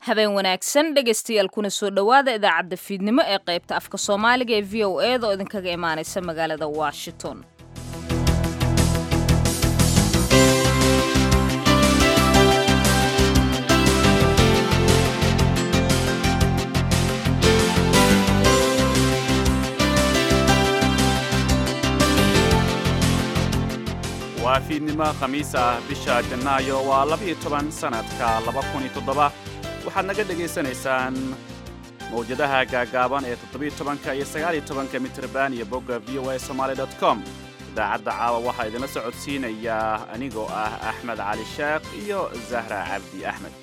habeen wanaagsan dhegaystayaal kuna soo dhowaada idaacadda fiidnimo ee qaybta afka soomaaliga ee v o eeda oo idinkaga imaanaysa magaalada washington waa fiidnimo khamiis ah bisha janaayo waa labiyo toban sannadka laba kun iyo toddoba waxaad naga dhegaysanaysaan mawjadaha gaagaaban ee toddobiyo tobanka iyo sagaaliyo tobanka mitrban iyo bogga v o a somaali dot com idaacadda caawa waxaa idinla socodsiinayaa anigoo ah axmed cali sheekh iyo zahra cabdi axmed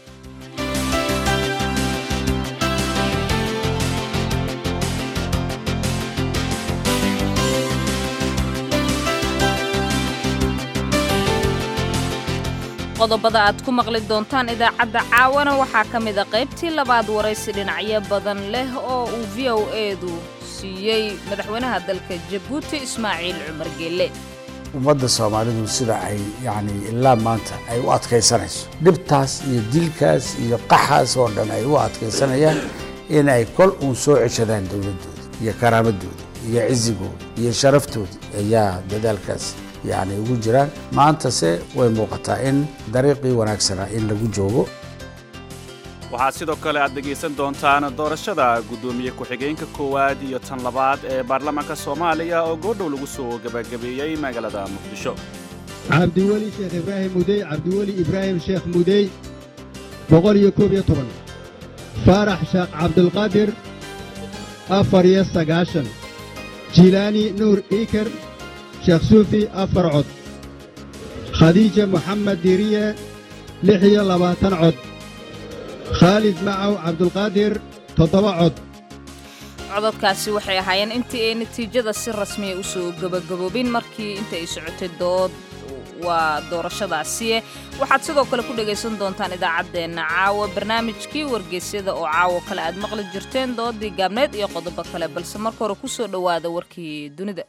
qodobada aad ku maqli doontaan idaacadda caawana waxaa ka mid a qaybtii labaad waraysi dhinacyo badan leh oo uu v o eedu siiyey madaxweynaha dalka jabuuti ismaaciil cumar geelle ummadda soomaalidu sida ay yacni ilaa maanta ay u adkaysanayso dhibtaas iyo dilkaas iyo qaxaas oo dhan ay u adkaysanayaan in ay kol uun soo ceshadaan dowladdooda iyo karaamadooda iyo cisigooda iyo sharaftooda ayaa dadaalkaas yacni ugu jiraan maantase way muuqataa in dariiqii wanaagsanaa in lagu joogo waxaad sidoo kale aad dhegaysan doontaan doorashada guddoomiye ku-xigeenka koowaad iyo tan labaad ee baarlamaanka soomaaliya oo goordhow lagu soo gebagabeeyey magaalada muqdisho cabdiweli sheekh ibraahim mudey cabdiweli ibraahim sheekh mudey boqol iyo koob iyo toban faarax sheekh cabdulqaadir afar iyo sagaashan jilaani nuur iiker sheekh suufi afar cod khadiija moxamed diiriye lix iyo labaatan cod khaalid macaw cabdulqaadir toddoba cod cododkaasi waxay ahaayeen intii ay natiijada si rasmiya u soo gebagaboobin markii inta ay socotay dood waa doorashadaasiye waxaad sidoo kale ku dhegaysan doontaan idaacaddeenna caawa barnaamijkii wargeysyada oo caawo kale aad maqli jirteen doodii gaabneed iyo qodobo kale balse marka hore ku soo dhowaada warkii dunida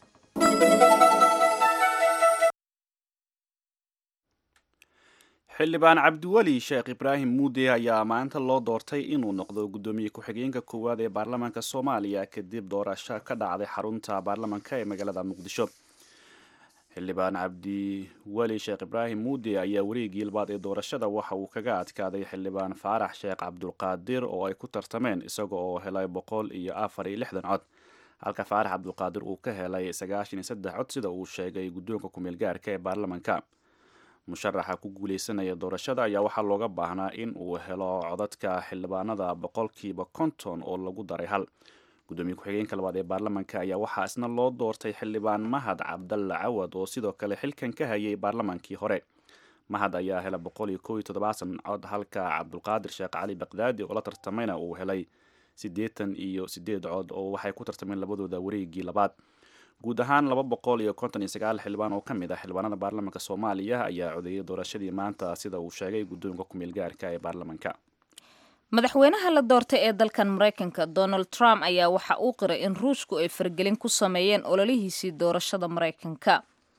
xildhibaan cabdiweli sheekh ibraahim muude ayaa maanta loo doortay inuu noqdo guddoomiye ku-xigeenka koowaad ee baarlamaanka soomaaliya kadib doorasho ka dhacday xarunta baarlamaanka ee magaalada muqdisho xildhibaan cabdiweli sheekh ibraahim muude ayaa wareegii labaad ee doorashada waxa uu kaga adkaaday xildhibaan faarax sheekh cabdulqaadir oo ay ku tartameen isaga oo helay boqol iyo afar iyo lixdan cod halka faarax cabdulqaadir uu ka helay sagaashan iyo saddex cod sida uu sheegay guddoonka kumeel gaarka ee baarlamaanka musharaxa ku guuleysanaya doorashada ayaa waxaa looga baahnaa in uu helo codadka xildhibaanada boqolkiiba konton oo lagu daray hal guddoomiye ku-xigeenka labaad ee baarlamaanka ayaa waxaa isna loo doortay xildhibaan mahad cabdalla cawad oo sidoo kale xilkan ka hayay baarlamaankii hore mahad ayaa helay boqol iyo koob iyo toddobaatan cod halka cabdulqaadir sheekh cali baqdaadi oo la tartamayna uu helay siddeetan iyo siddeed cod oo waxay ku tartameen labadooda wareegii labaad guud ahaan laba boqol iyo konton iyo sagaal xildhibaan oo ka mid ah xildhibaanada baarlamaanka soomaaliya ayaa codeeyay doorashadii maanta sida uu sheegay guddoonka kumeel gaarka ee baarlamaanka madaxweynaha la doortay ee dalkan maraykanka donald trump ayaa waxa uu qiray in ruushku ay fargelin ku sameeyeen ololihiisii doorashada maraykanka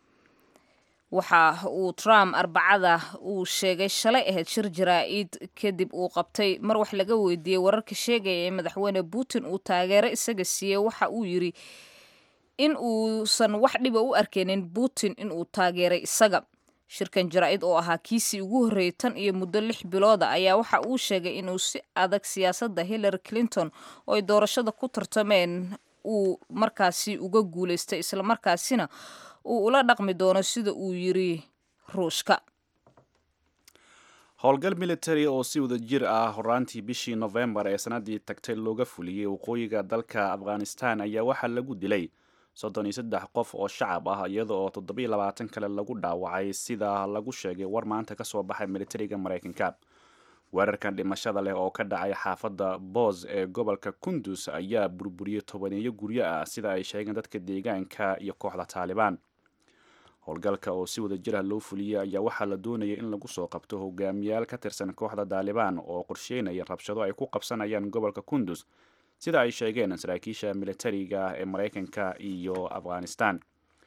waxa uu trump arbacada uu sheegay shalay ahayd shir jaraa-id kadib uu qabtay mar wax laga weydiiyey wararka sheegaya in madaxweyne putin uu taageero isaga siiyey waxa uu yidhi in uusan wax dhiba u arkeynin putin inuu taageeray isaga shirkan jaraa-id oo ahaa kiisii ugu horreeyay tan iyo muddo lix bilooda ayaa waxa uu sheegay inuu si adag siyaasadda hillary clinton oo ay doorashada ku tartameen uu markaasi uga guulaystay islamarkaasina uu ula dhaqmi doono sida uu yiri ruushka howlgal military oo si wada jir ah horaantii bishii novembar ee sanadii tagtay looga fuliyey waqooyiga dalka afghanistan ayaa waxaa lagu dilay soddon iyo saddex qof oo shacab ah iyada oo toddobiyo labaatan kale lagu dhaawacay sida lagu sheegay war maanta ka soo baxay militariga maraykanka weerarkan dhimashada leh oo ka dhacay xaafadda boos ee gobolka kundus ayaa burburiyey tobaneeyo guryo ah sida ay sheegeen dadka deegaanka iyo kooxda taalibaan howlgalka oo si wada jir ah loo fuliyey ayaa waxaa la doonayay in lagu soo qabto hogaamiyaal ka tirsan kooxda taalibaan oo qorsheynaya rabshado ay ku qabsanayaan gobolka kundus sida ay sheegeen saraakiisha militariga ee maraykanka iyo afghanistan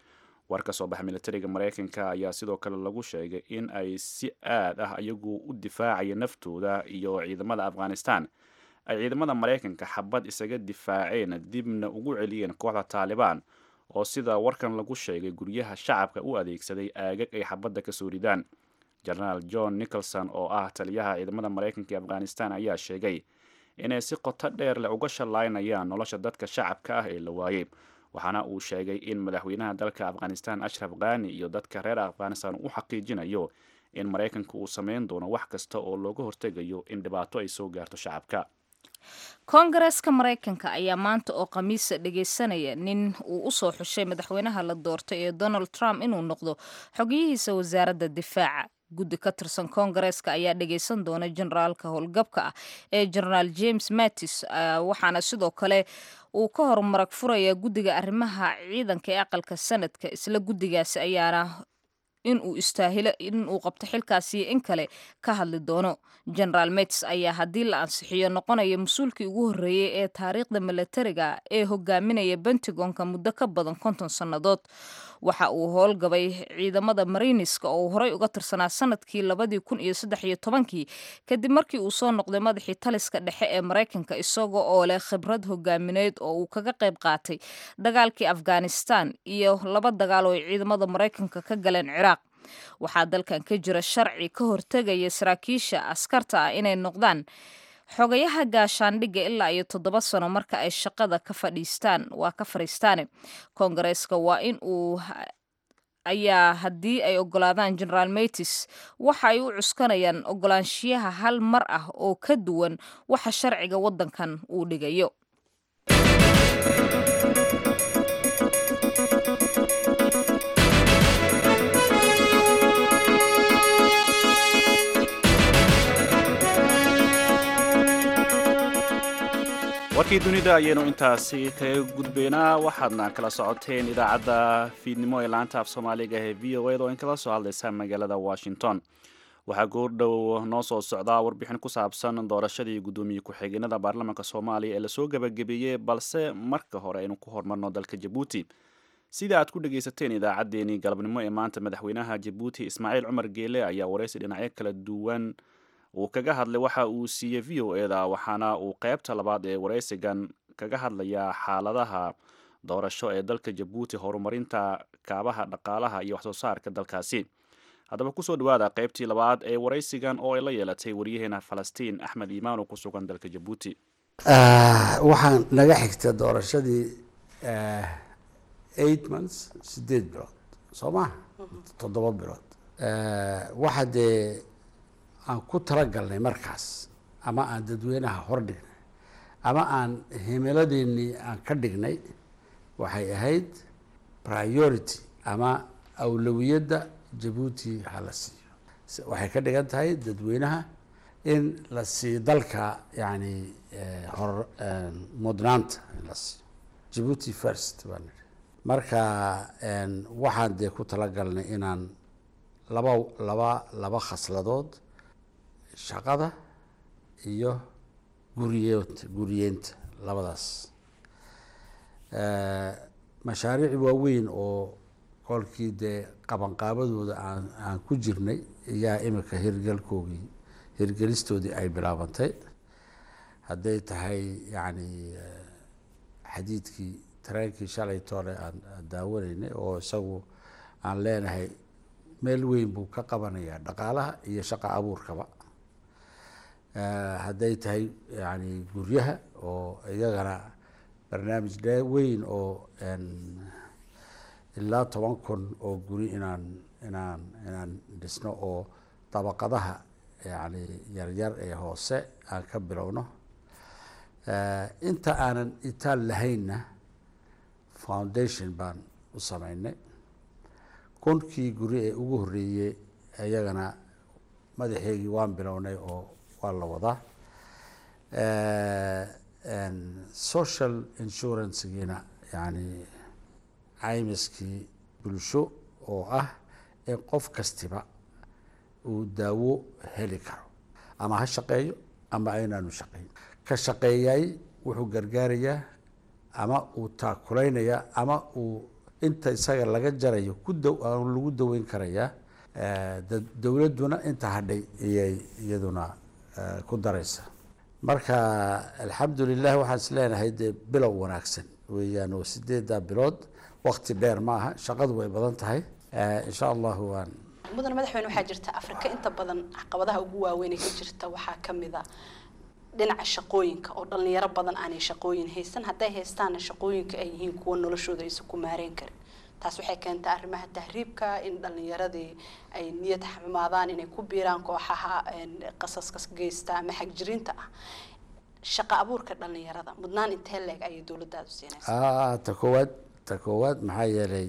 war ka soo baxa militariga maraykanka ayaa sidoo kale lagu sheegay in ay si aad ah iyagu u difaacaya naftooda iyo ciidamada afghanistan ay ciidamada maraykanka xabad isaga difaaceen dibna ugu celiyeen kooxda taalibaan oo sida warkan lagu sheegay guryaha shacabka u adeegsaday aagag ay xabadda kasoo ridaan jenaraal john nicholson oo ah taliyaha ciidamada maraykanka ee afghanistan ayaa sheegay inay si qoto dheer leh uga shallaynayaan nolosha dadka shacabka ah ee la waayey waxaana uu sheegay in madaxweynaha dalka afghanistan ashraf khani iyo dadka reer afghanistan u xaqiijinayo in maraykanka uu sameyn doono wax kasta oo looga hortegayo in dhibaato ay soo gaarto shacabka koongareeska maraykanka ayaa maanta oo khamiisa dhegaysanaya nin uu usoo xushay madaxweynaha la doortay ee donald trump inuu noqdo xogiyihiisa wasaaradda difaaca guddi ka tirsan koongareeska ayaa dhagaysan doona generaalka howlgabka ah ee generaal james mattis waxaana sidoo kale uu ka hor marag furaya guddiga arrimaha ciidanka ee aqalka sanadka isla guddigaasi ayaana inuu istaahilo inuu qabto xilkaasi in kale ka hadli doono generaal mets ayaa haddii la ansixiyo noqonaya mas-uulkii ugu horreeyey ee taariikhda milatariga ee hogaaminaya bentagonka muddo ka badan konton sannadood waxa uu howlgabay ciidamada mariniska oo uu horey uga tirsanaa sanadkii labadii kun iyo saddex iyo tobankii kadib markii uu soo noqday madaxii taliska dhexe ee maraykanka isaga oo leh khibrad hogaamineed oo uu kaga qayb qaatay dagaalkii afghanistan iyo laba dagaal oo ay ciidamada maraykanka ka galeen ciraaq waxaa dalkan ka jira sharci ka hortegaya saraakiisha askarta ah inay noqdaan xogayaha gaashaandhigga ilaa iyo toddoba sano marka ay shaqada ka fadhiistaan waa ka fadhiistaane koongareeska waa in uu ayaa haddii ay ogolaadaan generaal matis waxa ay u cuskanayaan ogolaanshiyaha hal mar ah oo ka duwan waxa sharciga waddankan uu dhigayo warkii dunida ayaynu intaasi kaga gudbaynaa waxaadna kala socoteen idaacadda fiidnimo ee laanta af soomaaliga ee v o ed oo in kala soo hadlaysa magaalada washington waxaa goordhow noo soo socdaa warbixin ku saabsan doorashadii guddoomiye ku-xigeenada baarlamaanka soomaaliya ee lasoo gebagabeeyey balse marka hore aynu ku hormarno dalka jabuuti sida aad ku dhegaysateen idaacaddeenii galabnimo ee maanta madaxweynaha jabuuti ismaaciil cumar geele ayaa waraysi dhinacyo kala duwan uu kaga hadlay waxa uu siiyey v o e da waxaana uu qeybta labaad ee waraysigan kaga hadlayaa xaaladaha doorasho ee dalka jabuuti horumarinta kaabaha dhaqaalaha iyo waxsoo saarka dalkaasi haddaba kusoo dhawaada qeybtii labaad ee waraysigan oo ay la yeelatay waryaheena falastiin axmed iimaan oo ku sugan dalka jabuuti waxaan naga xigta doorashadii eight months sideed bilood soo maha toddoba bilood waxa dee aan ku talagalnay markaas ama aan dadweynaha hor dhignay ama aan himiladeennii aan ka dhignay waxay ahayd priority ama awlawiyadda jabuuti ha la siiyo waxay ka dhigan tahay dadweynaha in la siiyo dalka yani hor mudnaanta in la siiyo jabuuti first baa nidhi marka waxaan dee ku talagalnay inaan laba laba laba khasladood shaqada iyo guriyeenta guriyeenta labadaas mashaariic waaweyn oo kolkii dee qabanqaabadooda aan aan ku jirnay ayaa imika hirgelkoogii hirgelistoodii ay bilaabantay hadday tahay yacni xadiidkii tareenkii shalay toole aan daawanaynay oo isagu aan leenahay meel weyn buu ka qabanayaa dhaqaalaha iyo shaqa abuurkaba hadday tahay yani guryaha oo iyagana barnaamij dhe weyn oo ilaa toban kun oo guri inaan inaan inaan dhisno oo dabaqadaha yani yaryar ee hoose aan ka bilowno inta aanan itaal lahaynna foundation baan u sameynay kunkii guri ee ugu horreeyey iyagana madaxeygii waan bilownay oo waa la wadaa social insurancegiina yani caymiskii bulsho oo ah in qof kastiba uu daawo heli karo ama ha shaqeeyo ama aynaanu shaqeyn ka shaqeeyay wuxuu gargaarayaa ama uu taakulaynayaa ama uu inta isaga laga jarayo ku daw lagu daweyn karayaa dowladduna inta hadhay iyay iyaduna ku daraysa marka alxamdulilah waxaan is leenahay dee bilow wanaagsan weeyaan oo sideeddaa bilood wakti dheer ma aha shaqadu way badan tahay insha allahu waan mudane madaxweyne waxaa jirta afrika inta badan caqabadaha ugu waaweyn ee ka jirta waxaa ka mid a dhinaca shaqooyinka oo dhalinyaro badan aanay shaqooyin haysan hadday haystaana shaqooyinka ay yihiin kuwa noloshooda aysan ku maareen karin taas waxay keentaa arrimaha tahriibka in dhalinyaradii ay niyad xumaadaan inay ku biiraan kooxaha qasaska geysta ama xagjirinta ah shaqa abuurka dhalinyarada mudnaan intee leeg ayay dowladdaadu siinaysaa ta koowaad ta koowaad maxaa yeelay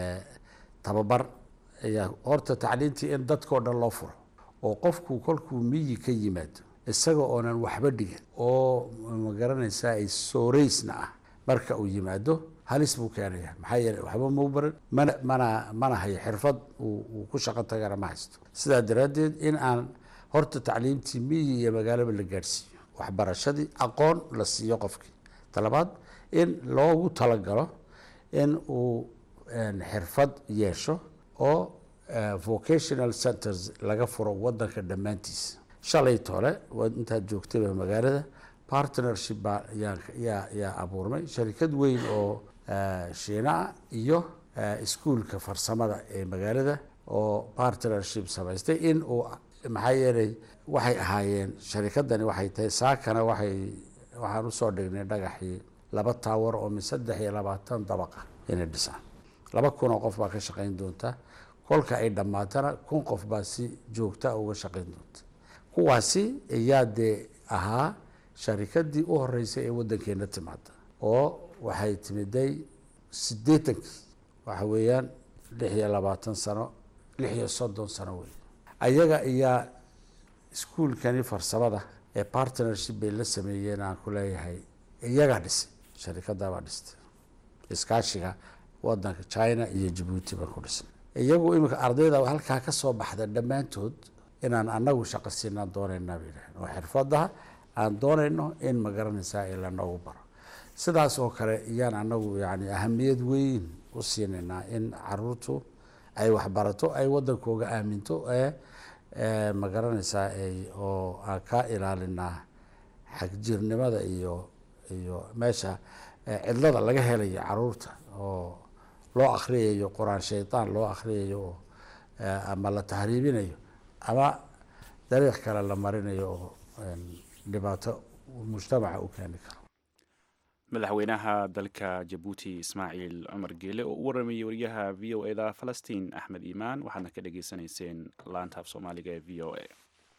tababar ayaa horta tacliintii in dadkao dhan loo furo oo qofku kolkuu miyi ka yimaado isaga oonan waxba dhigan oo magaranaysaa ay sooreysna ah marka uu yimaado halis buu keenaya maxaa yeeley waxba mau baran mana mana mana hayo xirfad uu ku shaqo tagana ma haysto sidaa daraaddeed in aan horta tacliimtii miyi iyo magaalaba la gaadhsiiyo waxbarashadii aqoon la siiyo qofkii talabaad in loogu talagalo in uu xirfad yeesho oo vocational centers laga furo wadanka dhammaantiisa shalay tole intaad joogtayba magaalada partnership baa yaa yaa abuurmay sharikad weyn oo shiinaa iyo iskuolka farsamada ee magaalada oo partnership samaystay in uu maxaa yeelay waxay ahaayeen sharikadani waxay tahay saakana waxay waxaan usoo dhignay dhagaxii laba taawar oo min saddex iyo labaatan dabaqa inay dhisaan laba kun oo qof baa ka shaqayn doonta kolka ay dhammaatana kun qof baa si joogta uga shaqayn doonta kuwaasi ayaa dee ahaa sharikadii u horeysay ee waddankeena timaada oo waxay timiday siddeetankii waxa weeyaan lix iyo labaatan sano lix iyo soddon sano wey ayaga ayaa iskuolkani farsamada ee partnership bay la sameeyeen aan ku leeyahay iyagaa dhisay sharikadaabaa dhistay iskaashiga wadanka china iyo jabuuti baan ku dhisnay iyagu iminka ardayda halkaa ka soo baxda dhammaantood inaan anagu shaqo siinaan doonaynaa bay yidhahdeen oo xirfadaha aan doonayno in ma garanaysaa ee lanoogu baro sidaas oo kale iyaan anagu yani ahamiyad weyn u siinaynaa in caruurtu ay waxbarato ay wadankooga aaminto ee ma garanaysaa oo aan ka ilaalinaa xagjirnimada iyo iyo meesha cidlada laga helayo caruurta oo loo akriyayo qur-aan shaydaan loo akriyayo oo ama la tahriibinayo ama dariiq kale la marinayo oo dhibaato mujtamaca u keeni karo madaxweynaha dalka jabuuti ismaaciil cumar geele oo u waramayay wariyaha v o eda falastiin axmed iimaan waxaadna ka dhageysanayseen laanta af soomaaliga ee v o a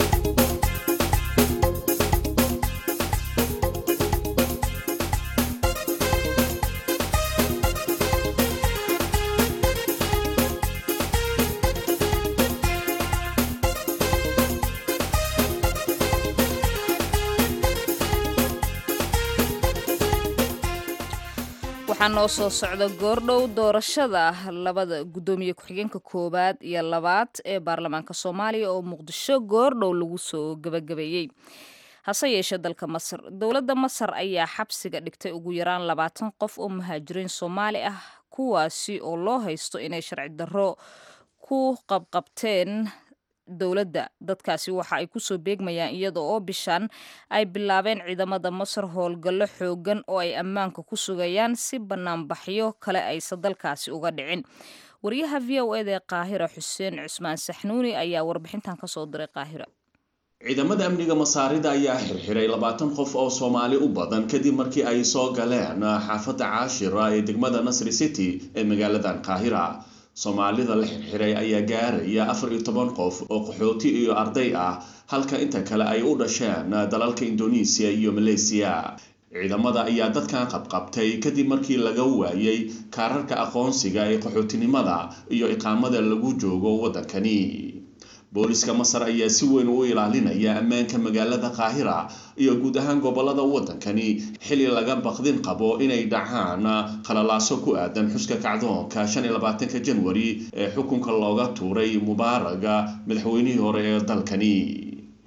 waxaa noo soo socda goordhow doorashada labada guddoomiye ku-xigeenka koowaad iyo labaad ee baarlamaanka soomaaliya oo muqdisho goordhow lagu soo gabagabeeyey hase yeeshee dalka masar dowladda masar ayaa xabsiga dhigtay ugu yaraan labaatan qof oo muhaajiriin soomaali ah kuwaasi oo loo haysto inay sharci darro ku qabqabteen dowladda dadkaasi waxa ay kusoo beegmayaan iyada oo bishan ay bilaabeen ciidamada masar howlgallo xoogan oo ay ammaanka ku sugayaan si banaanbaxyo kale aysan dalkaasi uga dhicin wariyaha v o eda ee qaahira xuseen cusmaan saxnuuni ayaa warbixintan kasoo diray qaahira ciidamada amniga masaarida ayaa xirxiray labaatan qof oo soomaali u badan kadib markii ay soo galeen xaafadda caashira ee degmada nasri city ee magaaladan qaahira soomaalida la xirxiray ayaa gaaraya afar iyo toban qof oo qaxooti iyo arday ah halka inta kale ay u dhasheen dalalka indonesiya iyo maleysiya ciidamada ayaa dadkan qabqabtay kadib markii laga waayay kaararka aqoonsiga ee qaxootinimada iyo iqaamada lagu joogo waddankani booliska masar ayaa si weyn u ilaalinaya ammaanka magaalada qaahira iyo guud ahaan gobolada waddankani xili laga baqdin qabo inay dhacaan khalalaaso ku aadan xuska kacdoonka shan iyo labaatanka janwari ee xukunka looga tuuray mubaaraga madaxweynihii hore ee dalkani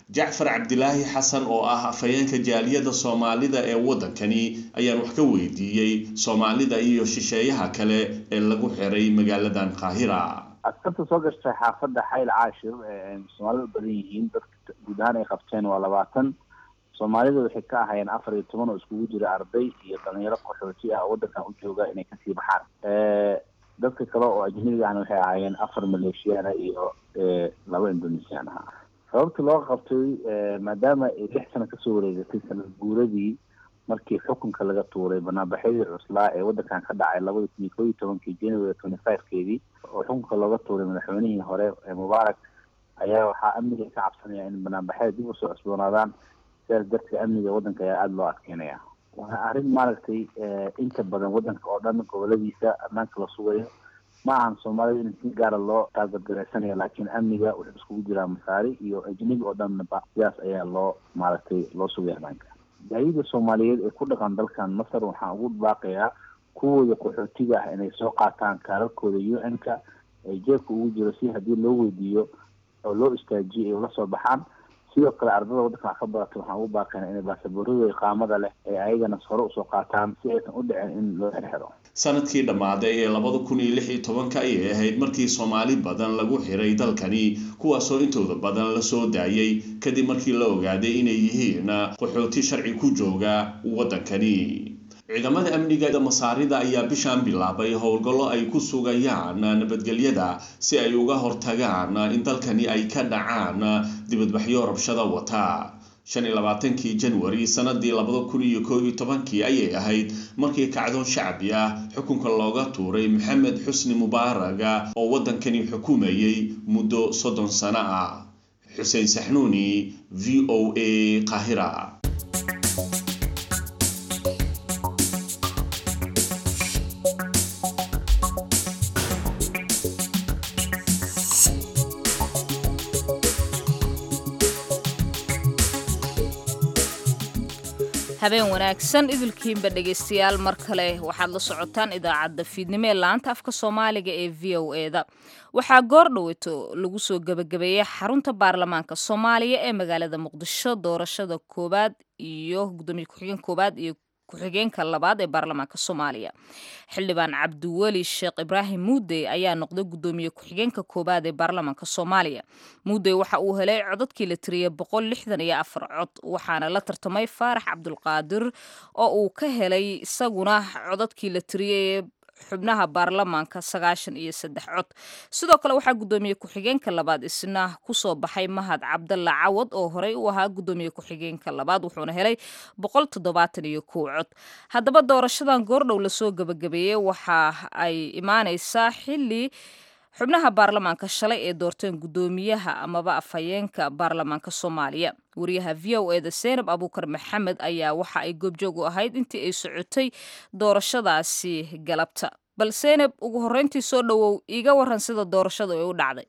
jacfar cabdilaahi xasan oo ah afhayeenka jaaliyadda soomaalida ee waddankani ayaan wax ka weydiiyey soomaalida iyo shisheeyaha kale ee lagu xiray magaaladan qaahira askarta soo gashtay xaafadda xayl caashir ee soomaalida u badan yihiin dadka guud ahaan ay qabteen waa labaatan soomaalida waxay ka ahayeen afar iyo toban oo iskugu jira arday iyo dhalinyaro qaxooti ah oo waddankan u jooga inay kasii baxaan dadka kale oo ajnabiga ahna waxay ahaayeen afar maleeshiyaana iyo laba indonesian ah sababta loo qabtay maadaama ay lix sano kasoo wareegatay sanad guuradii markii xukunka laga tuuray banaanbaxyadii cuslaa ee waddankan ka dhacay labada kun iyo koo iyo tobankii january twenty five-keedii oo xukunka looga tuuray madaxweynihii hore ee mubaarak ayaa waxaa amniga ka cabsanaya in banaanbaxyada dib usoo cusboonaadaan sidaas darteed amniga waddanka ayaa aada loo adkeynaya waa arrin maaragtay inta badan waddanka oo dhan goboladiisa ammaanka la sugayo ma ahan soomaalida in si gaara loo taagadgaraysanayo laakiin amniga wuxuu iskugu jiraa masaari iyo ajnabi oo dhanba sidaas ayaa loo maaragtay loo sugaya ammaanka jaayida soomaaliyeed ee ku dhaqan dalkan masar waxaan ugu baaqayaa kuwooda qaxootiga ah inay soo qaataan kaararkooda u n-ka ee jeebka ugu jiro si haddii loo weydiiyo oo loo istaajiyo ay ula soo baxaan sidoo kale ardada waddanka wax ka barata waxaan ugu baaqayna inay baasaboorada iqaamada leh ee ayagana hore usoo qaataan si aysan u dhicin in loo xirxiro sanadkii dhammaaday ee labada kun iyo lix iyo tobanka ayay ahayd markii soomaali badan lagu xiray dalkani kuwaasoo intooda badan la soo daayay kadib markii la ogaaday inay yihiin qaxooti sharci ku jooga waddankani ciidamada amniga masaarida ayaa bishaan bilaabay howlgallo ay ku sugayaan nabadgelyada si ay uga hortagaan in dalkani ay ka dhacaan dibadbaxyo rabshada wata shan iyo labaatankii janwari sanadii labada kun iyo koo iyo tobankii ayay ahayd markii kacdoon shacbi ah xukunka looga tuuray maxamed xusni mubaaraga oo waddankani xukumayay muddo soddon sano ah xuseen saxnuuni v o a qaahira habeen wanaagsan idilkiinba dhegaystayaal mar kale waxaad la socotaan idaacadda fiidnimo ee laanta afka soomaaliga ee v o eda waxaa goor dhaweyto lagu soo gebagabeeyey xarunta baarlamaanka soomaaliya ee magaalada muqdisho doorashada koowaad iyo gudoomiye ku-xigeen koowaad iyo ku-xigeenka labaad ee baarlamaanka soomaaliya xildhibaan cabdiweli sheekh ibraahim muudey ayaa noqday gudoomiye ku-xigeenka koowaad ee baarlamaanka soomaaliya muudey waxa uu helay codadkii la tiriyey boqol lixdan iyo afar cod waxaana la tartamay faarax cabdulqaadir oo uu ka helay isaguna codadkii la tiriyey xubnaha baarlamaanka sagaashan iyo saddex cod sidoo kale waxaa gudoomiye ku-xigeenka labaad isna kusoo baxay mahad cabdalla cawad oo horey u ahaa gudoomiye ku-xigeenka labaad wuxuuna helay boqol toddobaatan iyo kow cod haddaba doorashadan goordhow lasoo gebagabeeyey waxa ay imaaneysaa xili xubnaha baarlamaanka shalay ee doorteen gudoomiyaha amaba afhayeenka baarlamaanka soomaaliya wariyaha v o eda seenab abuukar maxamed ayaa waxa ay goobjoog u ahayd intii ay socotay doorashadaasi galabta bal seenab ugu horreyntii soo dhowow iiga waran sida doorashadu ay u dhacday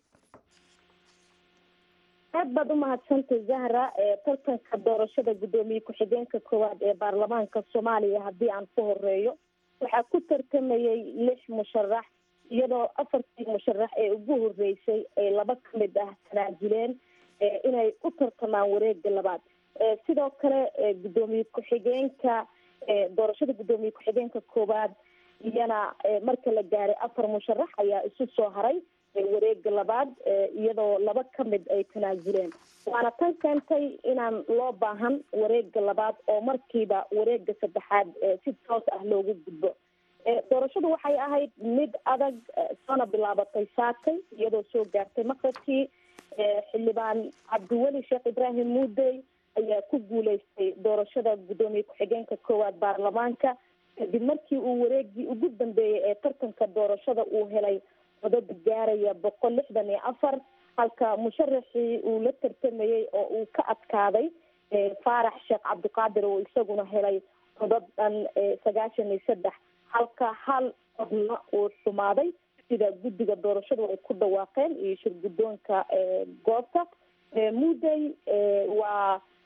aad baad umahadsantay zahra tartanka doorashada guddoomiye ku-xigeenka koowaad ee baarlamaanka soomaaliya haddii aan ku horeeyo waxaa ku tartamayay lix musharax iyadoo afartii musharax ee ugu horeysay ay laba ka mid ah tanaajuleen inay u tartamaan wareega labaad sidoo kale guddoomiye ku-xigeenka doorashada guddoomiye ku-xigeenka koowaad iyana marka la gaaray afar musharax ayaa isu soo haray wareega labaad iyadoo laba ka mid ay tanaajuleen waana tan keentay inaan loo baahan wareega labaad oo markiiba wareega saddexaad si toos ah loogu gudbo doorashadu waxay ahayd mid adag soona bilaabatay saakay iyadoo soo gaartay maqrabkii xildhibaan cabdiweli sheekh ibraahim muudey ayaa ku guuleystay doorashada guddoomiye ku-xigeenka koowaad baarlamaanka kadib markii uu wareegii ugu dambeeyey ee tartanka doorashada uu helay codad gaaraya boqol lixdan iyo afar halka musharaxii uu la tartamayey oo uu ka adkaaday faarax sheekh cabdiqaadir oo isaguna helay codad dhan sagaashan iyo saddex halka hal codna uu xumaaday sida guddiga doorashadu ay ku dhawaaqeen iyo shir guddoonka goobta muudey waa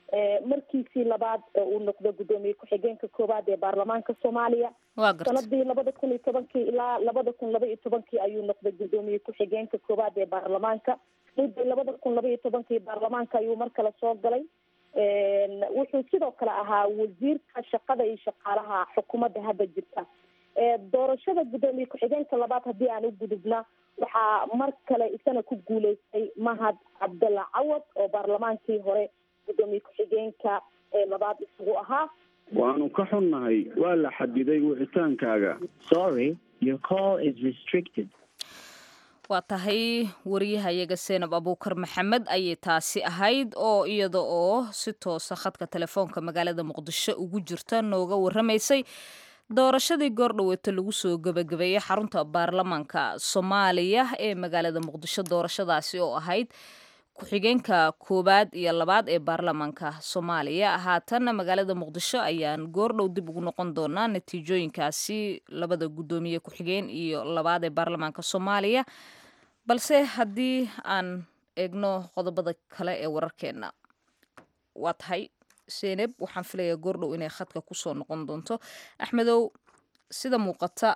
markiisii labaad uu noqdo guddoomiye ku-xigeenka koowaad ee baarlamaanka soomaaliya sanadii labada kun iyo tobankii ilaa labada kun laba iyo tobankii ayuu noqday guddoomiye ku-xigeenka koowaad ee baarlamaanka mudday labada kun laba iyo tobankii baarlamaanka ayuu mar kale soo galay wuxuu sidoo kale ahaa wasiirka shaqada iyo shaqaalaha xukuumadda hadda jirta doorashada guddoomiye ku-xigeenka labaad haddii aan u gudubna waxaa mar kale isana ku guuleystay mahad cabdalla cawad oo baarlamaankii hore guddoomiye ku-xigeenka labaad isagu ahaa waanu ka xunnahay waa la xadiday wicitaankaaga sorry your call is restricted waa tahay wariyahayaga seenab abuukar maxamed ayay taasi ahayd oo iyada oo si toosa khadka telefoonka magaalada muqdisho ugu jirta nooga waramaysay doorashadii goordhaweeto lagu soo gebagabeeyey xarunta baarlamaanka soomaaliya ee magaalada muqdisho doorashadaasi oo ahayd ku-xigeenka koowaad iyo labaad ee baarlamaanka soomaaliya haatanna magaalada muqdisho ayaan goordhow dib ugu noqon doonaa natiijooyinkaasi labada guddoomiye ku-xigeen iyo labaad ee baarlamaanka soomaaliya balse haddii aan eegno qodobada kale ee wararkeena waa tahay seneb waxaan filayaa goordhow inay khadka kusoo noqon doonto axmedow sida muuqata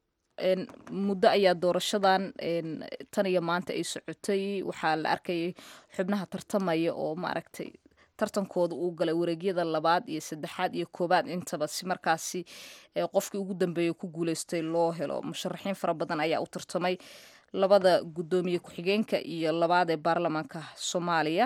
muddo ayaa doorashadan tan iyo maanta ay socotay waxaa la arkayay xubnaha tartamaya oo maaragtay tartankooda uu galay wareegyada labaad iyo saddexaad iyo koowaad intaba si markaasi qofkii ugu dambeeya ku guuleystay loo helo musharaxiin fara badan ayaa u tartamay labada guddoomiye ku-xigeenka iyo labaad ee baarlamaanka soomaaliya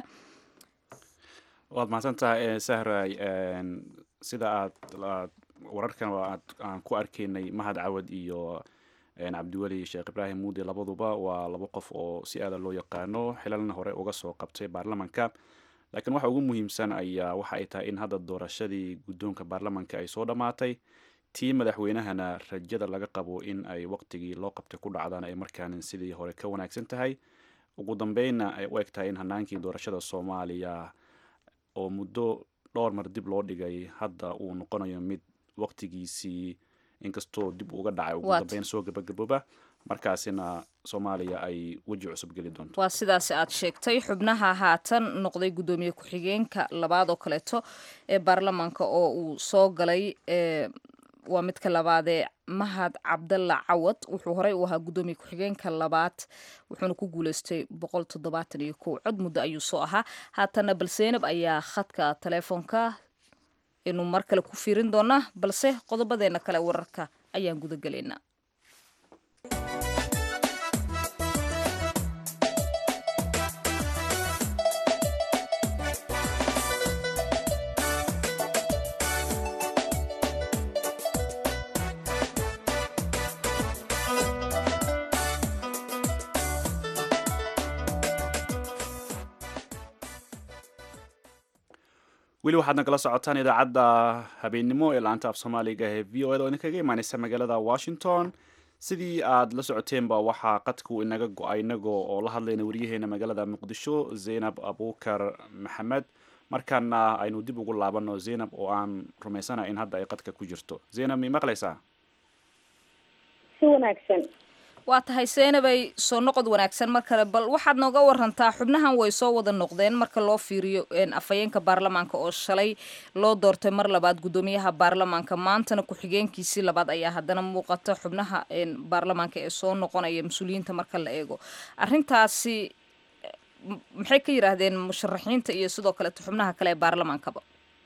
waad mahadsantahay sahray sida aad wararkan aan ku arkaynay mahad cawad iyo cabdiweli sheekh ibraahim muudi labaduba waa laba qof oo si aada loo yaqaano xilalna hore uga soo qabtay baarlamanka laakiin waxa ugu muhiimsan ayaa waxa ay tahay in hadda doorashadii guddoonka baarlamanka ay soo dhammaatay tii madaxweynahana rajada laga qabo in ay waqtigii loo qabtay ku dhacdaan ay markaan sidii hore ka wanaagsan tahay ugu dambeynna ay u eg tahay in hanaankii doorashada soomaaliya oo muddo dhowr mar dib loo dhigay hadda uu noqonayo mid waqtigiisii inkastoo dib uga dhacay ugu dambeyn soo gabagabooba markaasina soomaaliya ay weji cusub geli doonto waa sidaasi aad sheegtay xubnaha haatan noqday guddoomiye ku-xigeenka labaad oo kaleeto ee baarlamaanka oo uu soo galay waa midka labaadee mahad cabdalla cawad wuxuu horey u ahaa guddoomiye ku-xigeenka labaad wuxuuna ku guuleystay boqol toddobaatan iyo kow cod muddo ayuu soo ahaa haatana balseenab ayaa khadka telefoonka inu mar kale ku fiirin doonaa balse qodobadeena kale wararka ayaan gudagelaynaa weli waxaad nagala socotaan idaacadda habeennimo ee laanta af soomaaliga ee v o ed oo idinkaga imaaneysa magaalada washington sidii aad la socoteenba waxaa qadku inaga go-ay inagoo oo la hadlayna waryaheena magaalada muqdisho zaynab abuukar maxamed markaana aynu dib ugu laabano zaynab oo aan rumaysana in hadda ay qadka ku jirto zaynab mi maqlaysaa si wanaagsan waa tahay seenabay soo noqod wanaagsan mar kale bal waxaad nooga warantaa xubnahan way soo wada noqdeen marka loo fiiriyo afhayeenka baarlamaanka oo shalay loo doortay mar labaad guddoomiyaha baarlamaanka maantana ku-xigeenkiisii labaad ayaa haddana muuqata xubnaha baarlamaanka ee soo noqonaya mas-uuliyiinta marka la eego arrintaasi maxay ka yidhaahdeen musharaxiinta iyo sidoo kaleeto xubnaha kale ee baarlamaankaba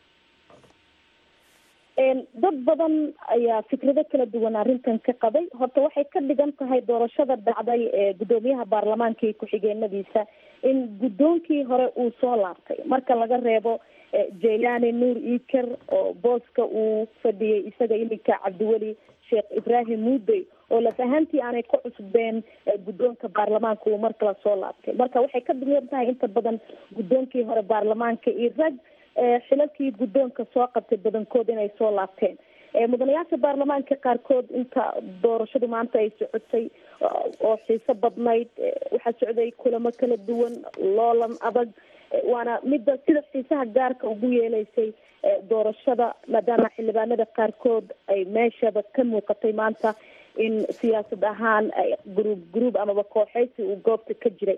dad badan ayaa fikrado kala duwan arrintan ka qabay horta waxay ka dhigan tahay doorashada dhacday ee guddoomiyaha baarlamaanka iyo ku-xigeenadiisa in guddoonkii hore uu soo laabtay marka laga reebo jaylani nuur iker oo booska uu fadhiyay isaga iminka cabdiweli sheekh ibraahim muudey oo laf ahaantii aanay ku cusbeen guddoonka baarlamaanka uu mar kale soo laabtay marka waxay ka dhigan tahay inta badan guddoonkii hore baarlamaanka iyo rag xilalkii guddoonka soo qabtay badankood inay soo laabteen mudanayaasha baarlamaanka qaarkood inta doorashadu maanta ay socotay oo xiiso badnayd waxaa socday kulamo kala duwan loolan adag waana midda sida xiisaha gaarka ugu yeeleysay doorashada maadaama xildhibaanada qaarkood ay meeshaba ka muuqatay maanta in siyaasad ahaan gruub gruub amaba kooxeysi uu goobta ka jiray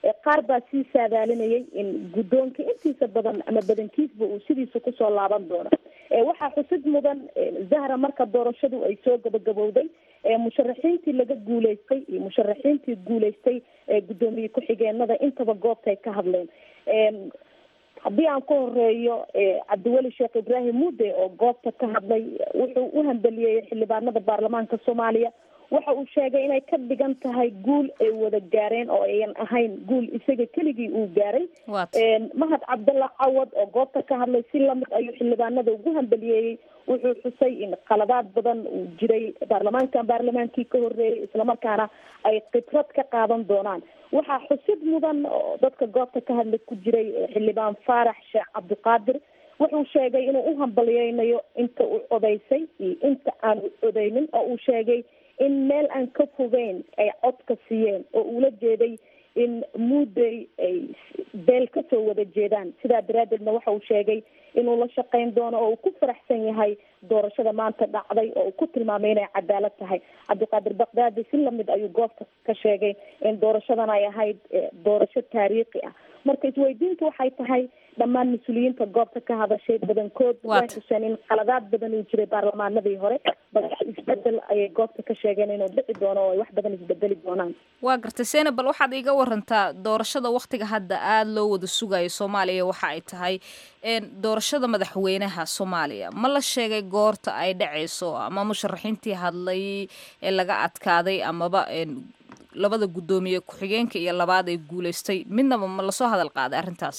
qaar baa sii saadaalinayay in guddoonka intiisa badan ama badankiisba uu sidiisa kusoo laaban doono waxaa xusid mudan zahra marka doorashadu ay soo gabagabowday musharaxiintii laga guuleystay iyo musharaxiintii guuleystay guddoomiye ku-xigeenada intaba goobtay ka hadleen haddii aan ku horeeyo cabdiweli sheekh ibraahim muude oo goobta ka hadlay wuxuu u hambeliyey xildhibaanada baarlamaanka soomaaliya waxa uu sheegay inay ka dhigan tahay guul ay wada gaareen oo ayan ahayn guul isaga keligii uu gaaray mahad cabdalla cawad oo goobta ka hadlay si lamid ayuu xildhibaanada ugu hambeliyeeyey wuxuu xusay in qaladaad badan uu jiray baarlamaankan baarlamaankii ka horeeyay islamarkaana ay khibrad ka qaadan doonaan waxaa xusid mudan oo dadka goobta ka hadlay ku jiray xildhibaan faarax sheekh cabdiqaadir wuxuu sheegay inuu u hambaliyeynayo inta uu codaysay iyo inta aan u codeynin oo uu sheegay in meel aan ka fogeyn ay codka siiyeen oo uula jeeday in muudey ay beel kasoo wada jeedaan sidaa daraadeedna waxa uu sheegay inuu la shaqeyn doono oo uu ku faraxsan yahay doorashada maanta dhacday oo uu ku tilmaamay inay cadaalad tahay cabdiqaadir bakdaadi si lamid ayuu goobta ka sheegay in doorashadan ay ahayd doorasho taariikhi ah marka isweydiintu waxay tahay dhammaan mas-uuliyiinta goobta ka hadashay badankood way xuseen in qaladaad badan uu jiray baarlamaanadii hore balse isbedel ayay goobta ka sheegeen inuu dhici doono oo ay wax badan isbedeli doonaan waa gartay sena bal waxaad iiga warantaa doorashada waktiga hadda aada loo wada sugayo soomaaliya waxa ay tahay doorashada madaxweynaha soomaaliya ma la sheegay goorta ay dhacayso ama musharaxiintii hadlay ee laga adkaaday amaba labada guddoomiye ku-xigeenka iyo labaad ay guuleystay midnaba ma lasoo hadal qaaday arrintaas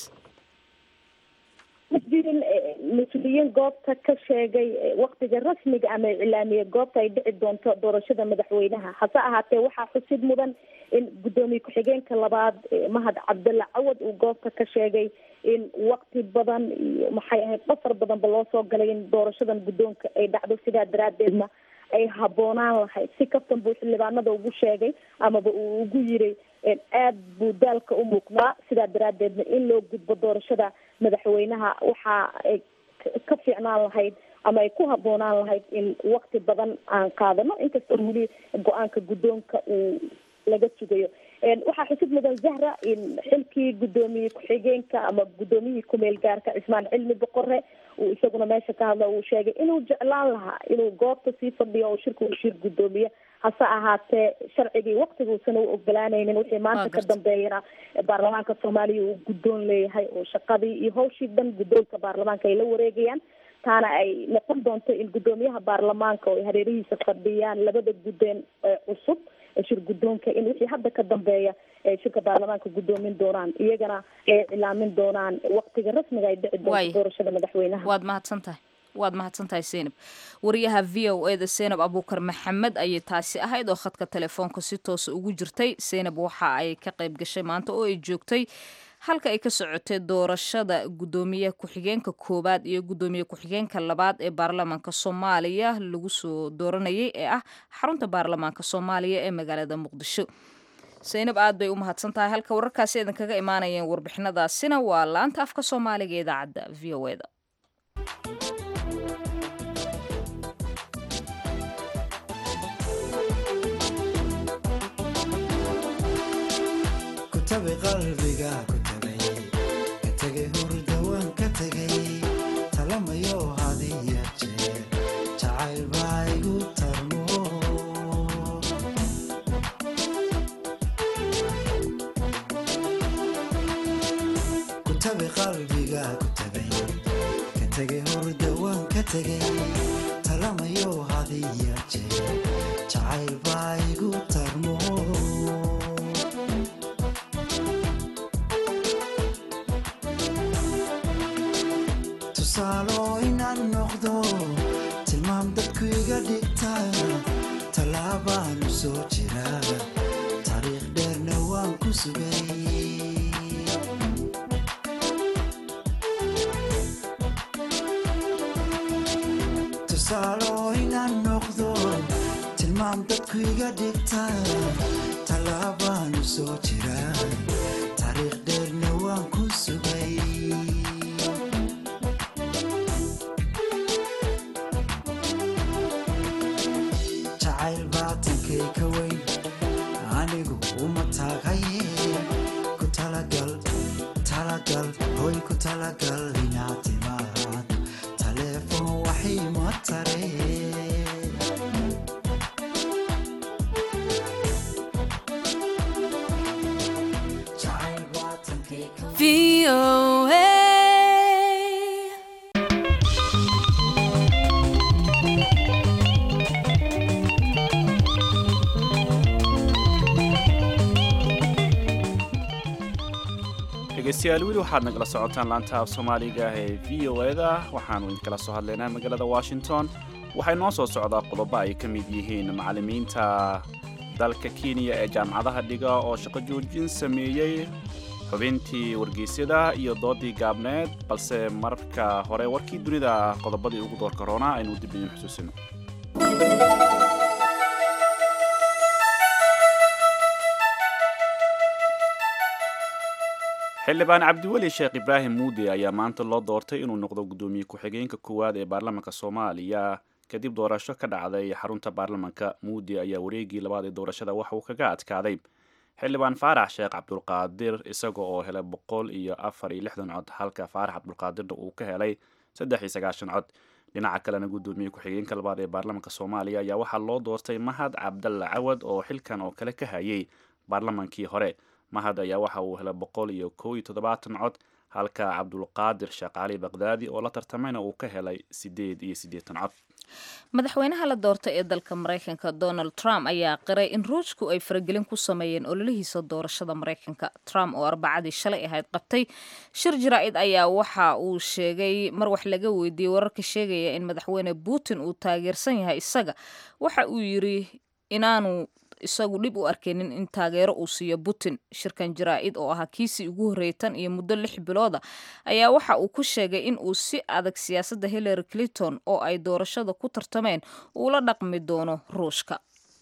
ma jirin mas-uuliyiin goobta ka sheegay waktiga rasmiga ama iclaamiye goobta ay dhici doonto doorashada madaxweynaha hase ahaatee waxaa xusid mudan in guddoomiye ku-xigeenka labaad mahad cabdalla cawad uu goobta ka sheegay in wakti badan iyo maxay ahayd qasar badanba loo soo galay in doorashadan guddoonka ay dhacdo sidaa daraadeedna ay habboonaan lahayd si kaftan buu xildhibaanada ugu sheegay amaba uu ugu yiri aada buu daalka u muuqdaa sidaa daraadeedna in loo gudbo doorashada madaxweynaha waxa ay ka fiicnaan lahayd ama ay ku habboonaan lahayd in wakti badan aan qaadano inkastoo weli go-aanka guddoonka uu laga sugayo waxaa xusid mudan zahra in xilkii guddoomiye ku-xigeenka ama guddoomiyihii kumeel gaarka cismaan cilmi boqore uu isaguna meesha ka hadla uu sheegay inuu jeclaan lahaa inuu goobta sii fadhiyo oo shirka uu shir guddoomiye hase ahaatee sharcigii waktigauusan u ogolaanaynin wixii maanta ka dambeeyana baarlamaanka soomaaliya uu guddoon leeyahay oo shaqadii iyo hawshii dhan guddoonka baarlamaanka ay la wareegayaan taana ay noqon doonto in guddoomiyaha baarlamaanka oo ay hareerihiisa fadhiyaan labada guddeen ee cusub shir guddoonka in wixii hadda ka dambeeya ay shirka baarlamaanka guddoomin doonaan iyagana ay cilaamin doonaan waktiga rasmiga ay dhici doonto doorashada madaxweynaha waad mahadsan tahay waad mahadsan tahay seynab wariyaha v o e da seynab abuukar maxamed ayay taasi ahayd oo khadka telefoonka si toosa ugu jirtay seynab waxa ay ka qayb gashay maanta oo ay joogtay halka ay ka socotay doorashada guddoomiye ku-xigeenka koowaad iyo guddoomiye ku-xigeenka labaad ee baarlamaanka soomaaliya lagu soo dooranayay ee ah xarunta baarlamaanka soomaaliya ee magaalada muqdisho seynab aad bay u mahadsan tahay halka wararkaasi idinkaga imaanayeen warbixinadaasina waa laanta afka soomaaliga ee idaacadda v o e da qalbiga ku tagay ka tegay hurdawaan ka tegay talamayo hadiya jeer jacayl baa igu tarmo ku tabi qalbiga ku tagay ka tegay hurdawaan ka tegay talamayo hadiya jeer jacayl baa igu tarmo tusaalo inaan noqdo tilmaam dadku iga dhigta tallaabaanu soo jira taariikh dheerna waan ku sugay tusaalo inaan noqdo tilmaam dadku iga dhigta tallaabaanu soo jira taariikh dheerna waan ku sugay jacayl baatankay ka weyn anigu uma taagaye ku tare jacayl baatankii ka dhegeystayaal weli waxaad nagala socotaan laanta af soomaaliga ee v o eda waxaanu idinkala soo hadlaynaa magaalada washington waxay noo soo socdaa qodobo ay ka mid yihiin macallimiinta dalka kenya ee jaamacadaha dhiga oo shaqo joojin sameeyey xubintii wargeysyada iyo doodii gaabneed balse marka hore warkii dunida qodobadii ugu doorka roonaa aynu dib idin xusuusino xildhibaan cabdiweli sheekh ibraahim muude ayaa maanta loo doortay inuu noqdo guddoomiye ku-xigeenka koowaad ee baarlamaanka soomaaliya kadib doorasho ka dhacday xarunta baarlamanka muude ayaa wareegii labaad ee doorashada waxa uu kaga adkaaday xildhibaan faarax sheekh cabdulqaadir isaga oo helay boqol iyo afar iyo lixdan cod halka faarax cabdulqaadirna uu ka helay saddex iyo sagaashan cod dhinaca kalena guddoomiye ku-xigeenka labaad ee baarlamaanka soomaaliya ayaa waxaa loo doortay mahad cabdalla cawad oo xilkan oo kale ka hayay baarlamankii hore mahad ayaa waxa uu helay boqol iyo kow iyo toddobaatan cod halka cabdulqaadir shaqaali baqdaadi oo la tartamayna uu ka helay siddeed iyo siddeetan cod madaxweynaha la doortay ee dalka maraykanka donald trump ayaa qiray in ruushku ay faragelin ku sameeyeen ololihiisa doorashada maraykanka trump oo arbacadii shalay ahayd qabtay shir jaraa'id ayaa waxa uu sheegay mar wax laga weydiiyey wararka sheegaya in madaxweyne putin uu taageersan yahay isaga waxa uu yiri inaanu isagu dhib u arkaynin in taageero uu siiyo putin shirkan jaraa'id oo ahaa kiisii ugu horreeyay tan iyo muddo lix bilooda ayaa waxa uu ku sheegay in uu si adag siyaasadda hillary clinton oo ay doorashada ku tartameen uula dhaqmi doono ruushka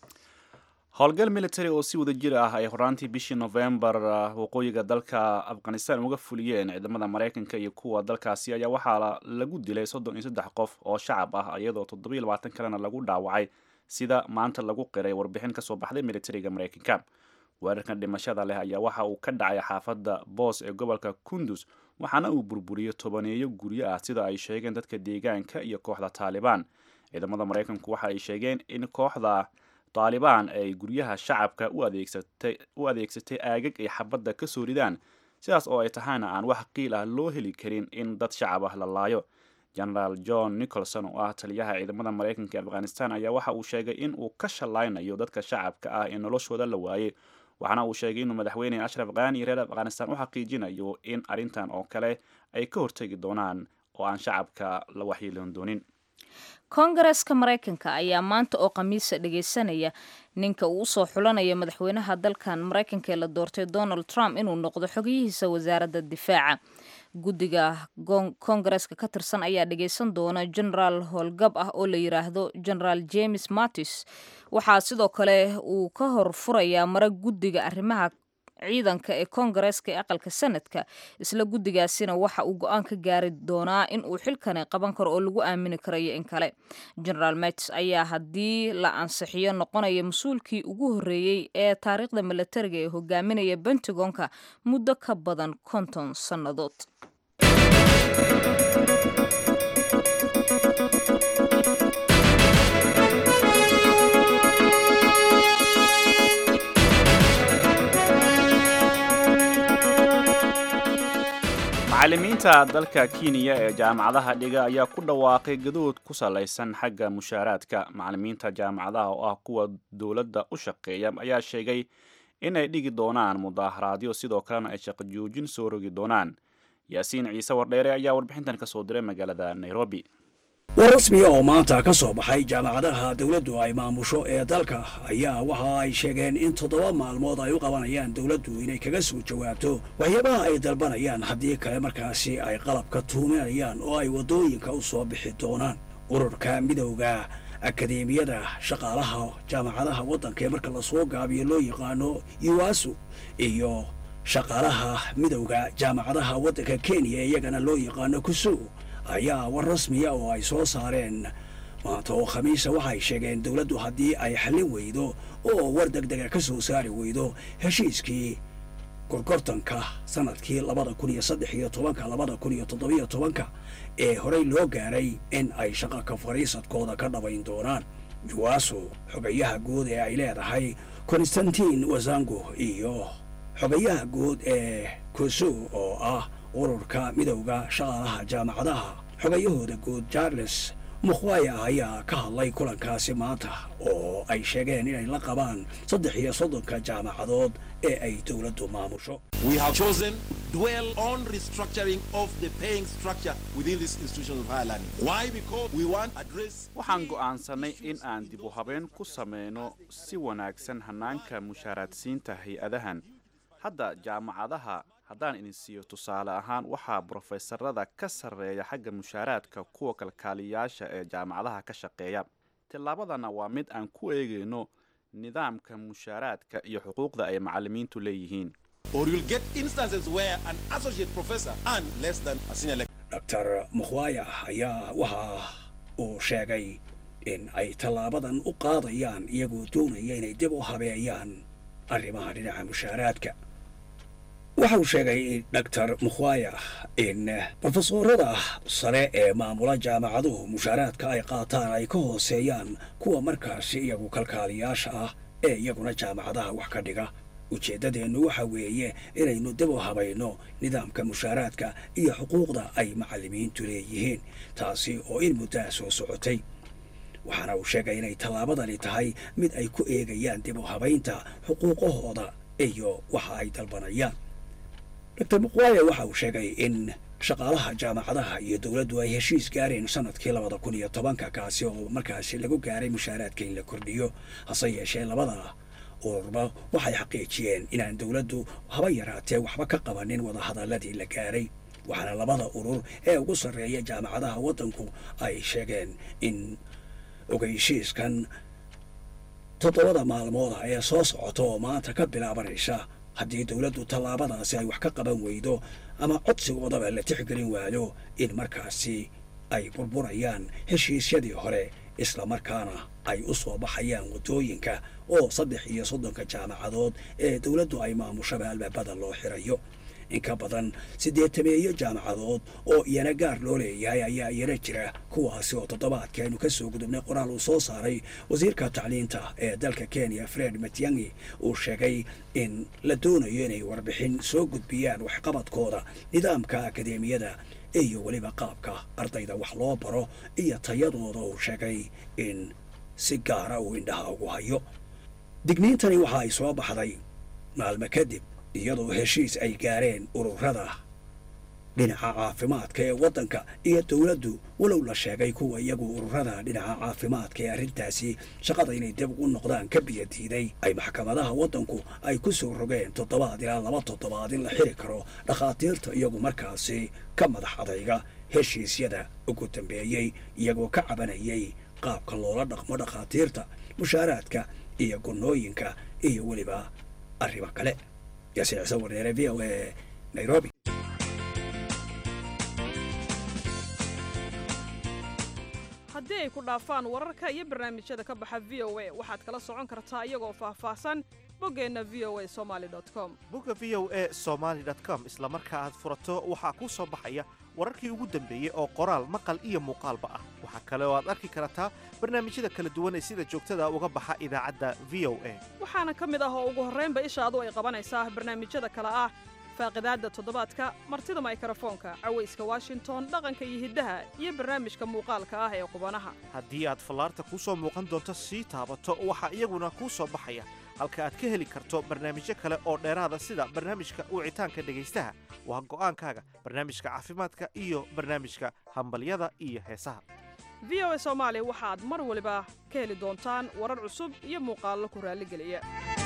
howlgal military oo si wada jir ah ay horaantii bishii novembar waqooyiga dalka afghanistan uga fuliyeen ciidamada maraykanka iyo kuwa dalkaasi ayaa waxaa lagu dilay soddon iyo saddex qof oo shacab ah iyadoo toddobiyo labaatan kalena lagu dhaawacay sida maanta lagu qiray warbixin ka soo baxday militariga maraykanka weerarkan dhimashada leh ayaa waxa uu ka dhacay xaafadda boos ee gobolka kundus waxaana uu burburiyey tobaneeyo guryo ah sida ay sheegeen dadka deegaanka iyo kooxda taalibaan ciidamada maraykanku waxa ay sheegeen in kooxda taalibaan ay guryaha shacabka u adeegsatay aagag ay xabadda ka soo ridaan sidaas oo ay tahayna aan wax qiil ah loo heli karin in dad shacab ah la laayo genaraal john nicholson oo ah taliyaha ciidamada maraykanka ee afghanistan ayaa waxa uu sheegay in uu ka shallaynayo dadka shacabka ah ee noloshooda la waayey waxaana uu sheegay inuu madaxweyne ashraf khani reer afghanistan u xaqiijinayo in arrintan oo kale ay ka hortegi doonaan oo aan shacabka la waxyeelan doonin koongareeska maraykanka ayaa maanta oo khamiisa dhageysanaya ninka uu usoo xulanaya madaxweynaha dalkan maraykanka ee la doortay donald trump inuu noqdo xogiyihiisa wasaaradda difaaca guddiga koongareeska ka tirsan ayaa dhageysan doona genaraal howlgab ah oo la yiraahdo genaraal james mattis waxaa sidoo kale uu ka hor furayaa mara guddiga arrimaha ciidanka ee koongareeska ee aqalka sanadka isla guddigaasina waxa uu go-aan ka gaari doonaa in uu xilkani qaban karo oo lagu aamini karayo in kale genaraal mattis ayaa haddii la ansixiyo noqonaya mas-uulkii ugu horreeyey ee taariikhda milatariga ee hogaaminaya bentagonka muddo ka badan konton sannadood macallimiinta dalka kenya ee jaamacadaha dhiga ayaa ku dhawaaqay gadood ku salaysan xagga mushaaraadka macallimiinta jaamacadaha oo ah kuwa dowladda u shaqeeya ayaa sheegay inay dhigi doonaan mudaaharaadyo sidoo kalena ay shaqo joojin soo rogi doonaan yaasiin ciise wardheere ayaa warbixintan ka soo diray magaalada nairobi war rasmiya oo maanta ka soo baxay jaamacadaha dowladdu ay maamusho ee dalka ayaa waxa ay sheegeen in toddoba maalmood ay u qabanayaan dowladdu inay kaga soo jawaabto waxyaabaha ay dalbanayaan haddii kale markaasi ay qalabka tuuminayaan oo ay waddooyinka u soo bixi doonaan ururka midowda akadeemiyada shaqaalaha jaamacadaha waddanka ee marka lasoo gaabiyo loo yaqaano yuwasu iyo shaqaalaha midowda jaamacadaha waddanka kenya iyagana loo yaqaano kusu ayaa war rasmiya oo ay soo saareen maanta oo khamiisa waxay sheegeen dowladdu haddii ay xallin weydo oo war deg dega ka soo saari weydo heshiiskii gorgortanka sanadkii labada kun iyo saddex iyo tobanka labada kun iyo toddobiyo tobanka ee horey loo gaaray in ay shaqa ka fadhiisadkooda ka dhabayn doonaan juwaso xogayaha guud ee ay leedahay konstantin wazango iyo xogayaha guud ee kusu oo ah ururka midowda shaqaalaha jaamacadaha xogayahooda guud charles mukhwaya ayaa ka hadlay kulankaasi maanta oo ay sheegeen inay la qabaan saddex iyo soddonka jaamacadood ee ay dowladdu maamusho We have chosen dwell on restructuring of the paying structure within this institution of higher learning. Why? Because we want to address waxaan go'aansanay in aan dib u habeyn ku sameyno si wanaagsan hannaanka mushaaraadsiinta hay-adahan hadda jaamacadaha haddaan idin siiyo tusaale ahaan waxaa brofeesarada ka sarreeya xagga mushaaraadka kuwa kalkaaliyaasha ee jaamacadaha ka shaqeeya tillaabadana waa mid aan ku eegayno nidaamka mushaaraadka iyo xuquuqda ay macallimiintu leeyihiin or you'll get instances where an associate professor earn less than a senior lecturer. dr mukhwaya ayaa waxa uu sheegay in ay tallaabadan u qaadayaan iyagoo doonaya inay dib u habeeyaan arrimaha dhinaca mushaaraadka waxa uu sheegay dr mukhwaya in brofesorada sare ee maamula jaamacaduhu mushaaraadka ay qaataan ay ka hooseeyaan kuwa markaasi iyagu kalkaaliyaasha ah ee iyaguna jaamacadaha wax ka dhiga ujeeddadeennu waxa weeye inaynu dib u habayno nidaamka mushaaraadka iyo xuquuqda ay macallimiintu leeyihiin taasi oo in muddaa soo socotay waxaana uu sheegay inay tallaabadani tahay mid ay ku eegayaan dib u habaynta xuquuqahooda iyo waxa ay dalbanayaan dr muqwaya waxa uu sheegay in shaqaalaha jaamacadaha iyo dowladdu ay heshiis gaareen sanadkii labada kun iyo tobanka kaasi oo markaasi lagu gaaray mushaaraadka in la kordhiyo hase yeeshee labada ururba waxay xaqiijiyeen inaan dowladdu haba yaraatee waxba ka qabanin wadahadalladii la gaaray waxaana labada urur ee ugu sarreeya jaamacadaha waddanku ay sheegeen in ogeysiiskan toddobada maalmooda ee soo socota oo maanta ka bilaabanaysa haddii dowladdu tallaabadaasi ay wax ka qaban weydo ama codsigoodaba la tixgelin waayo in markaasi ay burburayaan heshiisyadii hore isla markaana ay u soo baxayaan waddooyinka oo saddex iyo soddonka jaamacadood ee dowladdu ay maamushaba albaabada loo xirayo in ka badan siddeetameeyo jaamacadood oo iyana gaar loo leeyahay ayaa iyana jira kuwaasi oo toddobaadkii aynu ka soo gudubnay qoraal uu soo saaray wasiirka tacliinta ee dalka kenya fred matiangi uu sheegay in la doonayo inay warbixin soo gudbiyaan waxqabadkooda nidaamka akadeemiyada iyo weliba qaabka ardayda wax loo baro iyo tayadooda uu sheegay in si gaara uu indhaha ugu hayo digniintani waxa ay soo baxday maalmo kadib iyadoo heshiis ay gaareen ururada dhinaca caafimaadka ee waddanka iyo dowladdu walow la sheegay kuwa iyagu ururada dhinaca caafimaadka ee arrintaasi shaqada inay dib ugu noqdaan ka biyo diiday ay maxkamadaha waddanku ay ku soo rogeen toddobaad ilaa laba toddobaad in la xiri karo dhakhaatiirta iyagu markaasi ka madax adayga heshiisyada ugu dambeeyey iyagoo ka cabanayay qaabka loola dhaqmo dhakhaatiirta mushaaraadka iyo gunnooyinka iyo weliba arrimo kale yaasiin ciise wareere v o a nairobi haddii ay ku dhaafaan wararka iyo barnaamijyada ka baxa v o a waxaad kala socon kartaa iyagoo faahfaahsan boggeenna v o a somaali com bogga v o a somaali com isla marka aad furato waxaa kuu soo baxaya wararkii ugu dambeeyey oo qoraal maqal iyo muuqaalba ah waxaa kale oo aad arki kartaa barnaamijyada kala duwan ee sida joogtada uga baxa idaacadda v o a waxaana ka mid ah oo ugu horraynba ishaadu ay qabanaysaa barnaamijyada kale ah faaqidaadda toddobaadka martida maykrofoonka cawayska washington dhaqanka iyo hiddaha iyo barnaamijka muuqaalka ah ee qubanaha haddii aad fallaarta kuu soo muuqan doonto sii taabato waxaa iyaguna kuu soo baxaya halka aad ka heli karto barnaamijyo kale oo dheeraada sida barnaamijka wicitaanka dhegaystaha waa go'aankaaga barnaamijka caafimaadka iyo barnaamijka hambalyada iyo heesaha v o a soomaali waxaad mar waliba ka heli doontaan warar cusub iyo muuqaallo ku raalligeliya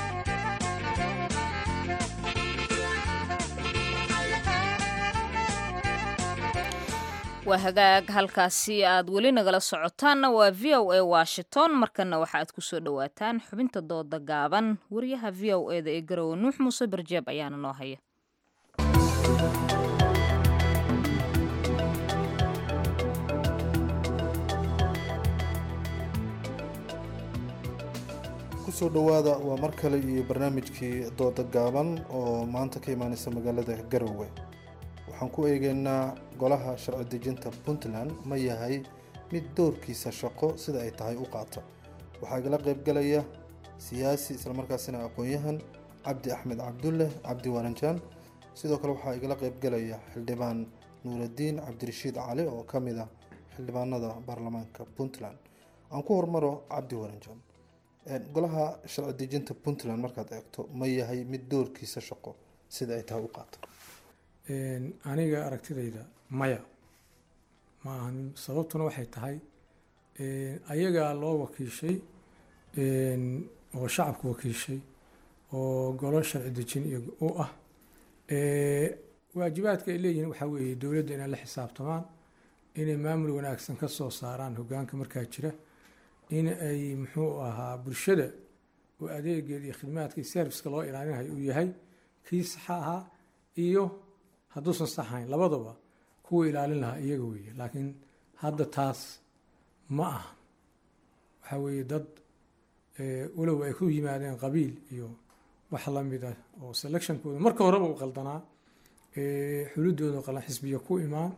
waa hagaag halkaasi aad weli nagala socotaanna waa v o a washington markana waxa aad kusoo dhowaataan xubinta dooda gaaban wariyaha v o e da ee garowe nuux muuse barjeeb ayaana noo haya kusoo dhowaada waa mar kale iyo barnaamijkii dooda gaaban oo maanta ka imaaneysa magaalada garowe waxaan ku eegeynaa golaha sharci dejinta puntland ma yahay mid doorkiisa shaqo sida ay tahay u qaata waxaa igala qaybgalaya siyaasi islamarkaasina aqoon-yahan cabdi axmed cabdulle cabdi waranjaan sidoo kale waxaa igala qaybgalaya xildhibaan nuuraddiin cabdirashiid cali oo ka mid ah xildhibaanada baarlamaanka puntland aan ku hormaro cabdi waranjaan golaha sharci dejinta puntland markaad eegto ma yahay mid doorkiisa shaqo sida ay tahay u qaata aniga aragtidayda maya ma ahan sababtuna waxay tahay ayagaa loo wakiishay oo shacabku wakiishay oo golo sharci dejin iyo u ah waajibaadka ay leeyihiin waxaa weeye dowladda inay la xisaabtamaan inay maamul wanaagsan ka soo saaraan hogaanka markaa jira in ay muxuu ahaa bulshada oo adeegeeda iyo khidmaadka iyo serviska loo ilaalinayo uu yahay kii saxa ahaa iyo hadduusan saxayn labadaba kuwa ilaalin lahaa iyaga weeye laakiin hadda taas ma aha waxaa weeye dad walow ay ku yimaadeen qabiil iyo wax lamid ah oo selectionkooda marka horeba u qaldanaa xulidooda qalan xisbiya ku imaan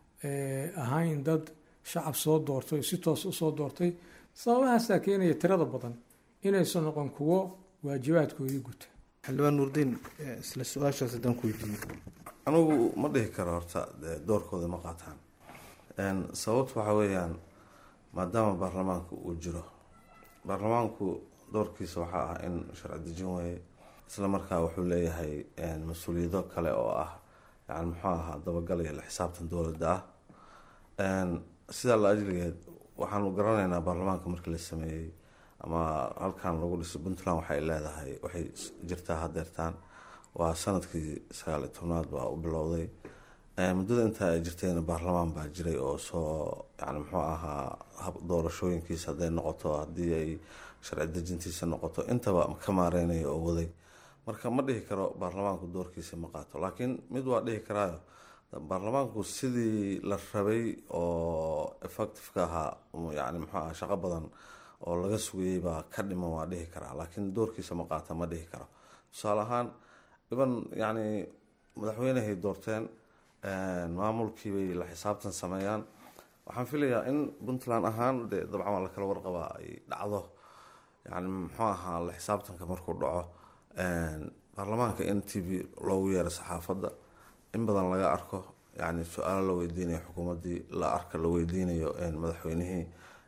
ahayn dad shacab soo doortay si toos usoo doortay sababahaasaa keenaya tirada badan inaysan noqon kuwo waajibaadkoodii guta xildhibaan nuurdiin isla su-aashaas haddaan ku weydiiyo anigu ma dhihi karo horta doorkooda ma qaataan sababtu waxaa weeyaan maadaama baarlamaanku uu jiro baarlamaanku doorkiisa waxaa ah in sharci dejin weeye isla markaa wuxuu leeyahay mas-uuliyado kale oo ah yani muxuu ahaa dabagal iyo la xisaabtan dowladda ah sidaa la ajligeed waxaanu garanaynaa baarlamaanka markii la sameeyey ama halkan lagu dhisay puntland waxay leedahay waxay jirtaa hadeertaan waa sanadkii sagaal iyo tobnaad baa u bilowday muddada intaa ay jirtayna baarlamaan baa jiray oo soo yani muxuu ahaa doorashooyinkiisa hadday noqoto haddii ay sharci dejintiisa noqoto intaba ka maareynaya oo waday marka ma dhihi karo baarlamaanku doorkiisa ma qaato laakiin mid waa dhihi karaayo baarlamaanku sidii la rabay oo effectiveka ahaa yani muxuu aha shaqo badan oo laga sugayey baa ka dhiman waa dhihi karaa laakiin doorkiisa ma qaata ma dhihi karo tusaale ahaan dhiban yani madaxweynehay doorteen maamulkii bay la xisaabtan sameeyaan waxaan filayaa in puntland ahaan de dabcan waa lakala warqabaa ay dhacdo yani muxuu ahaa la xisaabtanka markuu dhaco baarlamaanka in t v loogu yeero saxaafadda in badan laga arko yani su-aalo la weydiinayo xukuumaddii la arka la weydiinayo madaxweynihii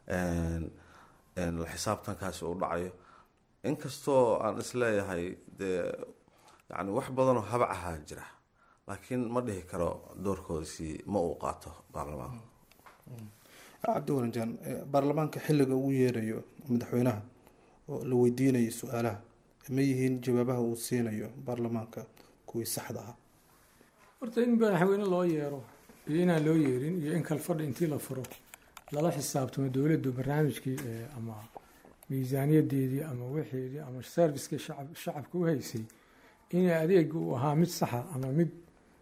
la xisaabtankaasi uu dhacayo inkastoo aan isleeyahay dee yani wax badanoo habac ahaa jira laakiin ma dhihi karo doorkoodasi ma uu qaato baarlamaanka cabdi waranjaan baarlamaanka xilliga ugu yeerayo madaxweynaha oo la weydiinayo su-aalaha ma yihiin jawaabaha uu siinayo baarlamaanka kuwii saxda ahaa horta in madaxweyne loo yeero iyo inaan loo yeerin iyo in kalfadhi intii la furo lala xisaabtamo dowladdu barnaamijkii ama miisaaniyadeedii ama wixeedii ama serviskii shacab shacabka u haysay in adeega uu ahaa mid saxa ama mid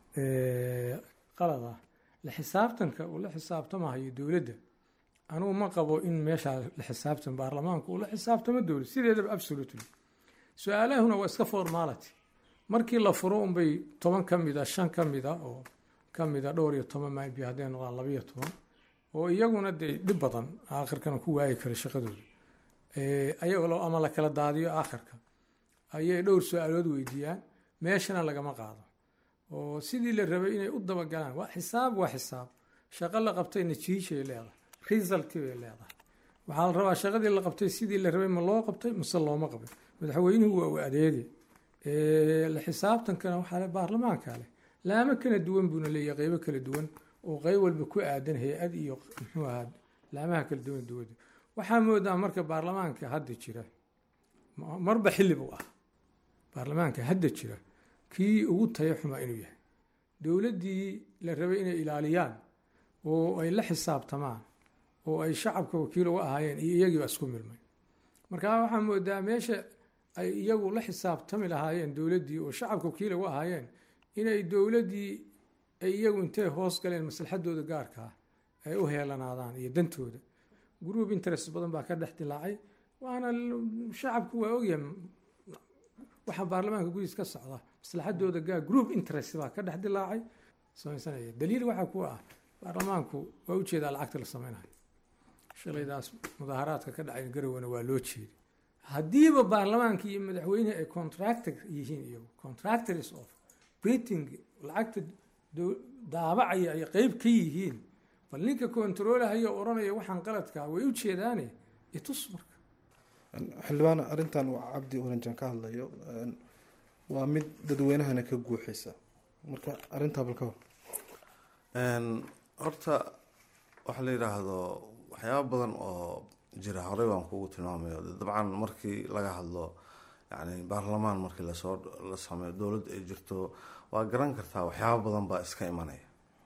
qalad ah la xisaabtanka uu la xisaabtamahayo dowladda anugu ma qabo in meeshaa la xisaabtan baarlamaanku uu la xisaabtamo dowlad sideedaba absolutely su-aalahuna waa iska formality markii la furo unbay toban ka mid a shan ka mid a oo ka mid a dhowr iyo toban maybi hadday noqdaan labayo toban oo iyaguna dee dhib badan aakhirkana ku waayi kara shaqadooda ayagoo ama la kala daadiyo aakhirka ayay dhowr su-aalood weydiiyaan meeshana lagama qaado oo sidii la rabay inay u dabagalaan waa xisaab waa xisaab shaqo la qabtay natiijay leedahay resulti bay leedahay waxaa la rabaa shaqadii la qabtay sidii la rabay ma loo qabtay mise looma qabin madaxweynuhu waa u adeegi la xisaabtankana waxaa le baarlamaanka leh laamo kala duwan buuna leeyahay qeybo kala duwan oo qeyb walba ku aadan hay-ad iyo muxuu ahaa laamaha kala duwan dowladda waxaa moodaa marka baarlamaanka hadda jira marba xilli buu ah baarlamaanka hadda jira kii ugu taya xumaa inuu yahay dowladdii la rabay inay ilaaliyaan oo ay la xisaabtamaan oo ay shacabka wakiil uga ahaayeen iyo iyagiiba isku milmay marka waxaa moodaa meesha ay iyagu la xisaabtami lahaayeen dowladdii oo shacabka wakiil uga ahaayeen inay dowladdii ay iyagu intay hoos galeen maslaxadooda gaarka ah ay u heelanaadaan iyo dantooda group interest badan baa ka dhex dilaacay waana l- shacabku waa ogyahay waxa baarlamaanka gudiis ka socda maslaxadooda gaa group interest baa ka dhex dilaacay samaysanaya daliil waxaa ku ah baarlamaanku waa ujeedaa lacagta la sameynayo shalaydaas mudaaharaadka ka dhacay garowana waa loo jeeday haddiiba baarlamaanka iyo madaxweyne ay contractor yihiin iyagu contractors of printing lacagta dow- daabacaya ay qeyb ka yihiin bal ninka controlahaya oo odhanaya waxaan qaladkaa way u jeedaane itus marka xildhibaan arrintan waa cabdi oranjan ka hadlayo een, waa mid dadweynahana ka guuxaysa marka arrintaa bal ka hor Een, horta waxa la yidhaahdo waxyaaba badan oo jira horey baan kugu tilmaamayo De dabcan markii laga hadlo yani baarlamaan markii lasoo la sameeyo dowladda ay jirto waa garan kartaa waxyaaba badan baa iska imanaya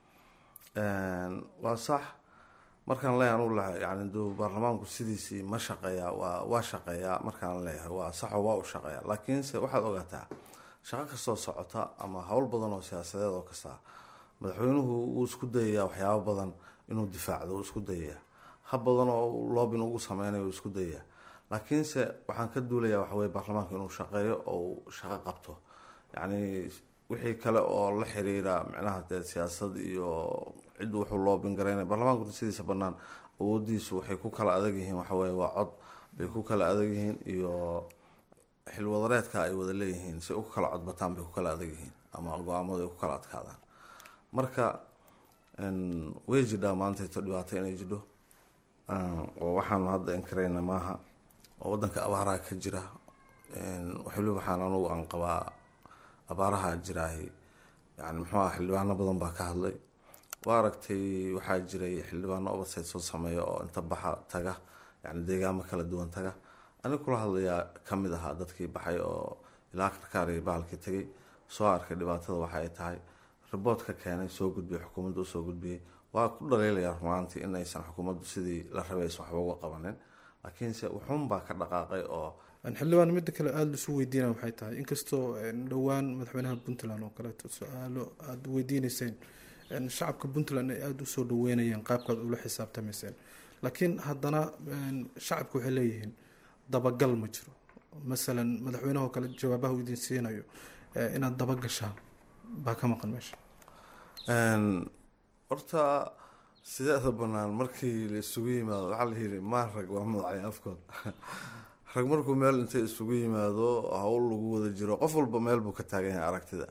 Een, waa sax markaan leeyahay anugu la yani duu baarlamaanku sidiisii ma shaqeeyaa waa waa shaqeeyaa markaan leeyahay waa saxo waa u shaqeeyaa laakiinse waxaad ogaataa shaqo kastoo socota ama howl badan oo siyaasadeed oo kasta madaxweynuhu wuu isku dayayaa waxyaabo badan inuu difaacdo wuu isku dayayaa hab badan oo loobin ugu sameynayo wuu isku dayayaa laakiinse waxaan ka duulayaa waxa weye baarlamaanka inuu shaqeeyo oo uu shaqo qabto yacni wixii kale oo la xiriira micnaha dee siyaasad iyo cid wuxuu loobin garaynaya baarlamaanku sidiisa banaan awoodiisu waxay ku kala adag yihiin waxa weye waa cod bay ku kala adag yihiin iyo xilwadareedka ay wada leeyihiin si u kala codbataan bay ku kala adag yihiin ama go-aamadu ay ku kala adkaadaan marka een, way jidhaa maantayto dhibaato inay jidho Een, oo waxaanu hadda inkarayna maaha oo wadanka abaaraha ka jira Een, waliba waxaan anugu aan qabaa abaaraha jiraahi yani muxuu ah xildhibaano badan baa ka hadlay waa aragtay waxaa jiray xildhibaano oversight soo sameeya oo inta baxa taga yani deegaamo kala duwan taga aniga kula hadlayaa kamid ahaa dadkii baxay oo ilaa karkaariya bahalkii tegay soo arkay dhibaatada waxa ay tahay riboort ka keenay soo gudbiyay xukuumadda usoo gudbiyey waa ku dhaliilaya rumaantii in aysan xukuumaddu sidii la rabay aysan waxba uga qabanin laakiinse wuxuun baa ka dhaqaaqay oo Een, xildhibaan midda kale aada lisu weydiinaya waxay tahay inkastoo een, dhowaan madaxweynaha puntland oo kaleeto su-aalo aada weydiineyseen een, shacabka puntland ay aada usoo dhaweynayeen qaabkaad ula xisaabtamayseen laakiin haddana een, shacabku waxay leeyihiin dabagal ma jiro masalan madaxweynaha oo kale jawaabaha uu idin siinayo ee, inaad dabagashaan baa ka maqan meesha Een, horta sideeda banaan markii la isugu yimaado waxaa la yidhi maa rag waa madacay afkood rag markuu meel intay isugu yimaado hawl lagu wada jiro qof walba meel buu ka taagan yahay aragtida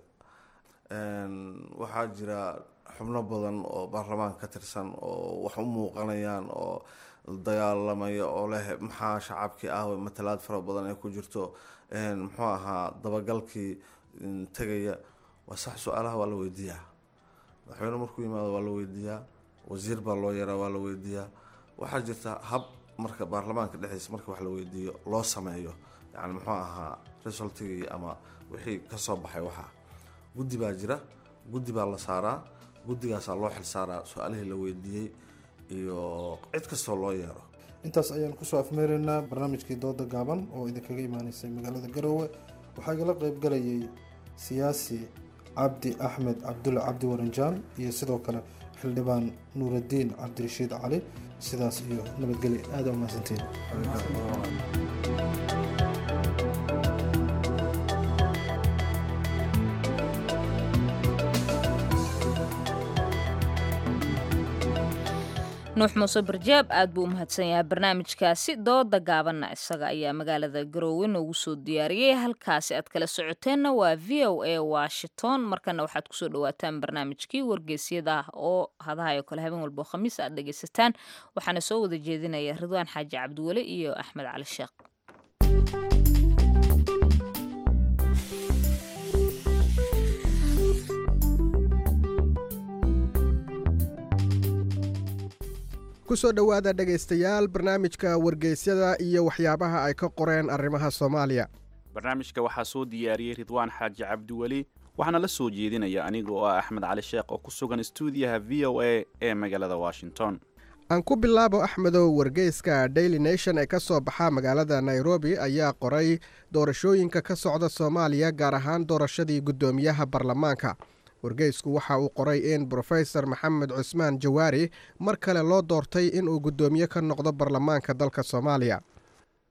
Een, waxaa jira xubno badan oo baarlamaanka ka tirsan oo wax u muuqanayaan oo dagaalamaya oo leh maxaa shacabkii ah matalaad fara badan ay ku jirto Een, muxuu ahaa dabagalkii mm, tegaya waa sax su-aalaha waa la weydiiyaa madaxweyne markuu yimaado waa la weydiiyaa wasiir baa loo yaraa waa la weydiiyaa waxaa jirta hab marka baarlamaanka dhexdiisa marka wax la weydiiyo loo sameeyo yani muxuu ahaa resultigii ama wixii kasoo baxay waxaa guddi baa jira guddi baa la saaraa guddigaasaa loo xil saaraa su-aalihii la weydiiyey iyo cid kastoo loo yeero intaas ayaan kusoo afmeeraynaa barnaamijkii dooda gaaban oo idinkaga imaaneysay magaalada garoowe waxaa igala qeybgalayay siyaasi cabdi axmed cabdulle cabdi waranjaan iyo sidoo kale xildhibaan nuuraddiin cabdirashiid cali sidaas iyo nabadgelyo aada umahadsantiin nuux muuse barjaab aad buu u mahadsan yahay barnaamijkaasi dooda gaabanna isaga ayaa magaalada garoowe noogu soo diyaariyey halkaasi aad kala socoteenna waa v o a washington markana waxaad kusoo dhawaataan barnaamijkii wargeysyada oo hadahayo kale habeen walbo khamiis aad dhegaysataan waxaana soo wada jeedinaya ridwaan xaaji cabdiweli iyo axmed cali sheekh kusoo dhowaada dhegaystayaal barnaamijka wargeysyada iyo waxyaabaha ay ka qoreen arrimaha soomaaliya barnaamijka waxaa soo diyaariyey ridwaan xaaji cabdiweli waxaana la soo jeedinaya aniga oo ah axmed cali sheekh oo ku sugan stuudiyaha v o a ee magaalada washington aan ku bilaabo axmedow wargeyska daily nation ee ka soo baxa magaalada nairobi ayaa qoray doorashooyinka ka socda soomaaliya gaar ahaan doorashadii guddoomiyaha baarlamaanka wargeysku waxa uu qoray in brofesor maxamed cusmaan jawaari mar kale loo doortay inuu guddoomiye ka noqdo baarlamaanka dalka soomaaliya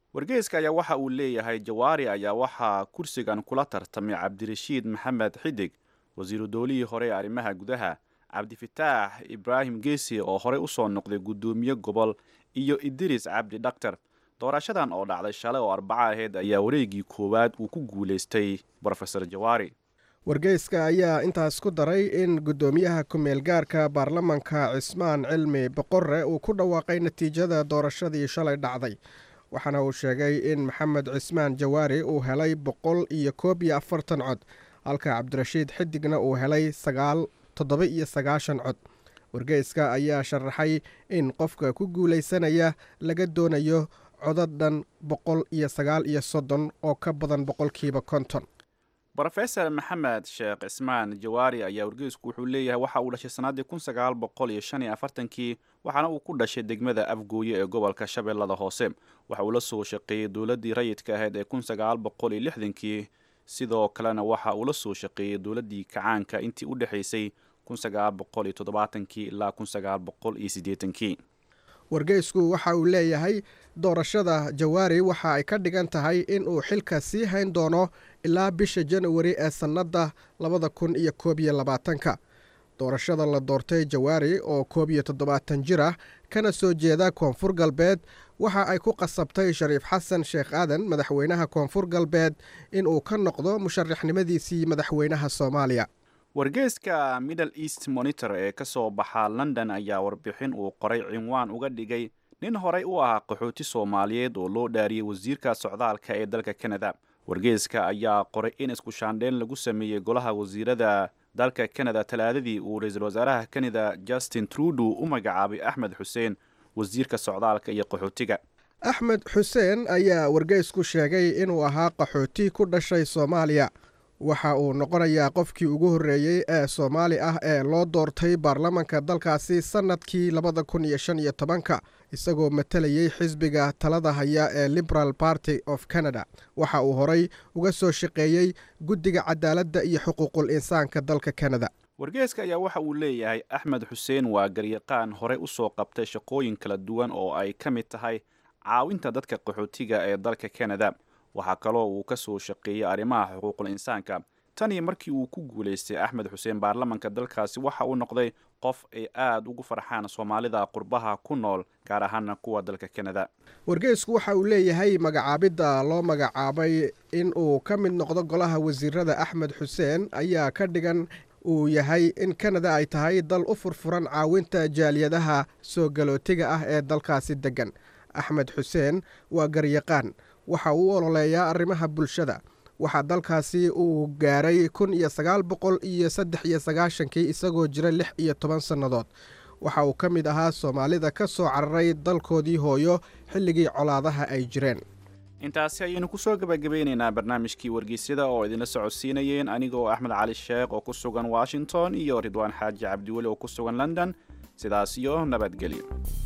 wargeyska ayaa waxa uu leeyahay jawaari ayaa waxaa kursigan kula tartamay cabdirashiid maxamed xidig wasiiru dowlihii hore ee arrimaha gudaha cabdifitaax ibraahim geesi oo horey usoo noqday guddoomiye gobol iyo idris cabdi dhaktar doorashadan oo dhacday shalay oo arbaco aheyd ayaa wareegii koowaad uu ku guulaystay brofesor jawaari wargeyska ayaa intaas ku daray in guddoomiyaha ku-meel gaarka baarlamanka cismaan cilmi boqorre uu ku dhawaaqay natiijada doorashadii shalay dhacday waxaana uu sheegay in maxamed cismaan jawaari uu helay boqol iyo koob iyo afartan cod halka cabdirashiid xidigna uu helay sagaal toddoba iyo sagaashan cod wargeyska ayaa sharaxay in qofka ku guulaysanaya laga doonayo codadhan boqol iyo sagaal iyo soddon oo ka badan boqolkiiba konton brofesor maxamed sheekh cismaan jawaari ayaa wargeysku wuxuu leeyahay waxa uu dhashay sannaddii kun sagaal boqol iyo shan iyo afartankii waxaana uu ku dhashay degmada afgooye ee gobolka shabeellada hoose waxa uu la soo shaqeeyey dowladdii rayidka ahayd ee kun sagaal boqol iyo lixdankii sidoo kalena waxa uu la soo shaqeeyey dowladdii kacaanka intii u dhexaysay kun sagaal boqol iyo toddobaatankii ilaa kun sagaal boqol iyo siddeetankii wargeysku waxa uu leeyahay doorashada jawaari waxa ay ka dhigan tahay in uu xilka sii hayn doono ilaa bisha janawari ee sannadda labada kun iyo koob iyo labaatanka doorashada la doortay jawaari oo koob iyo toddobaatan jir ah kana soo jeeda koonfur galbeed waxa ay ku qasabtay shariif xasan sheekh aadan madaxweynaha koonfur galbeed in uu ka noqdo musharaxnimadiisii madaxweynaha soomaaliya wargeyska middle east monitor ee ka soo baxa london ayaa warbixin uu qoray cinwaan uga dhigay nin horey u ahaa qaxooti soomaaliyeed oo loo dhaariyey wasiirka socdaalka ee dalka canada wargeyska ayaa qoray in isku shaandheyn lagu sameeyey golaha wasiirada dalka canada talaadadii uu ra-iisul wasaaraha canada justin trudeau u magacaabay axmed xuseen wasiirka socdaalka iyo qaxootiga axmed xuseen ayaa wargeysku sheegay inuu ahaa qaxooti ku dhashay soomaaliya waxa uu noqonayaa qofkii ugu horreeyey ee soomaali ah ee loo doortay baarlamanka dalkaasi sannadkii labada kun iyo shan iyo tobanka isagoo matalayey xisbiga talada haya ee liberal party of canada waxa uu horay uga soo shaqeeyey guddiga cadaaladda iyo xuquuqul insaanka dalka canada wargeeska ayaa waxa uu leeyahay axmed xuseen waa garyaqaan horey usoo qabtay shaqooyin kala duwan oo ay ka mid tahay caawinta dadka qaxootiga ee dalka canada waxaa kaloo uu ka soo shaqeeyey arrimaha xuquuqul insaanka tan iyo markii uu ku guulaystay axmed xuseen baarlamanka dalkaasi waxa uu noqday qof ay aada ugu farxaan soomaalida qurbaha ku nool gaar ahaana kuwa dalka canada wargeysku waxa uu leeyahay magacaabidda loo magacaabay in uu ka mid noqdo golaha wasiirada axmed xuseen ayaa ka dhigan uu yahay in kanada ay tahay dal u furfuran caawinta jaaliyadaha soo galootiga ah ee dalkaasi deggan axmed xuseen waa garyaqaan waxa uu u ololeeyaa arrimaha bulshada waxaa dalkaasi uu gaaray kun iyo sagaal boqol iyo saddex iyo sagaashankii isagoo jira lix iyo toban sannadood waxa uu ka mid ahaa soomaalida ka soo cararay dalkoodii hooyo xilligii colaadaha ay jireen intaasi ayaynu kusoo gabagabeynaynaa barnaamijkii wargeysyada oo idinla socodsiinayeen anigoo axmed cali sheekh oo ku sugan washington iyo ridwaan xaaji cabdiweli oo ku sugan london sidaas iyo nabadgelyo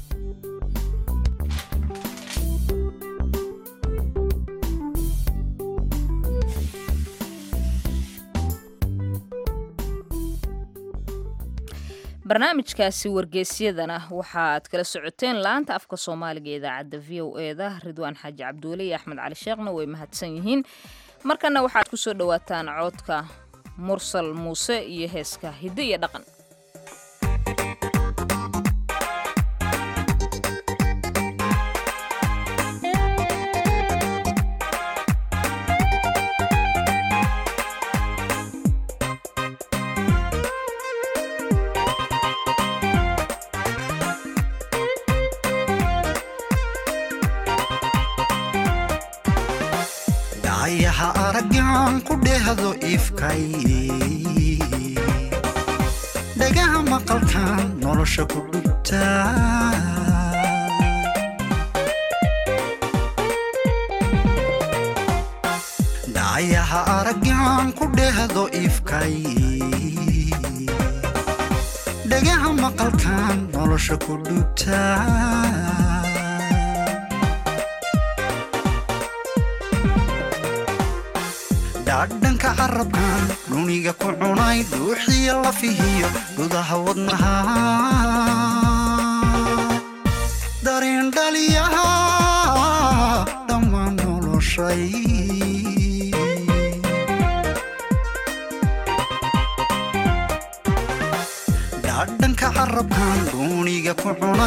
barnaamijkaasi wargeysyadana waxaad kala socoteen laanta afka soomaaliga ee idaacadda v o e da ridwaan xaaji cabdiweli iyo axmed cali sheekhna way mahadsan yihiin markana waxaad ku soo dhowaataan coodka mursal muuse iyo heeska hiddo iyo dhaqan dhacayaha araggan ku dhehdo ifkay dhagaha maqalkan nolosha ku dhugta dhacayaha araggan ku dhehdo ifkay dhagaha maqalkan nolosha ku dhugta dhaadhanka carabkan dhuniga ku cunay dhuuxiya lafihiyo gudaha wadnaha dareen dhaliyaha dhammaan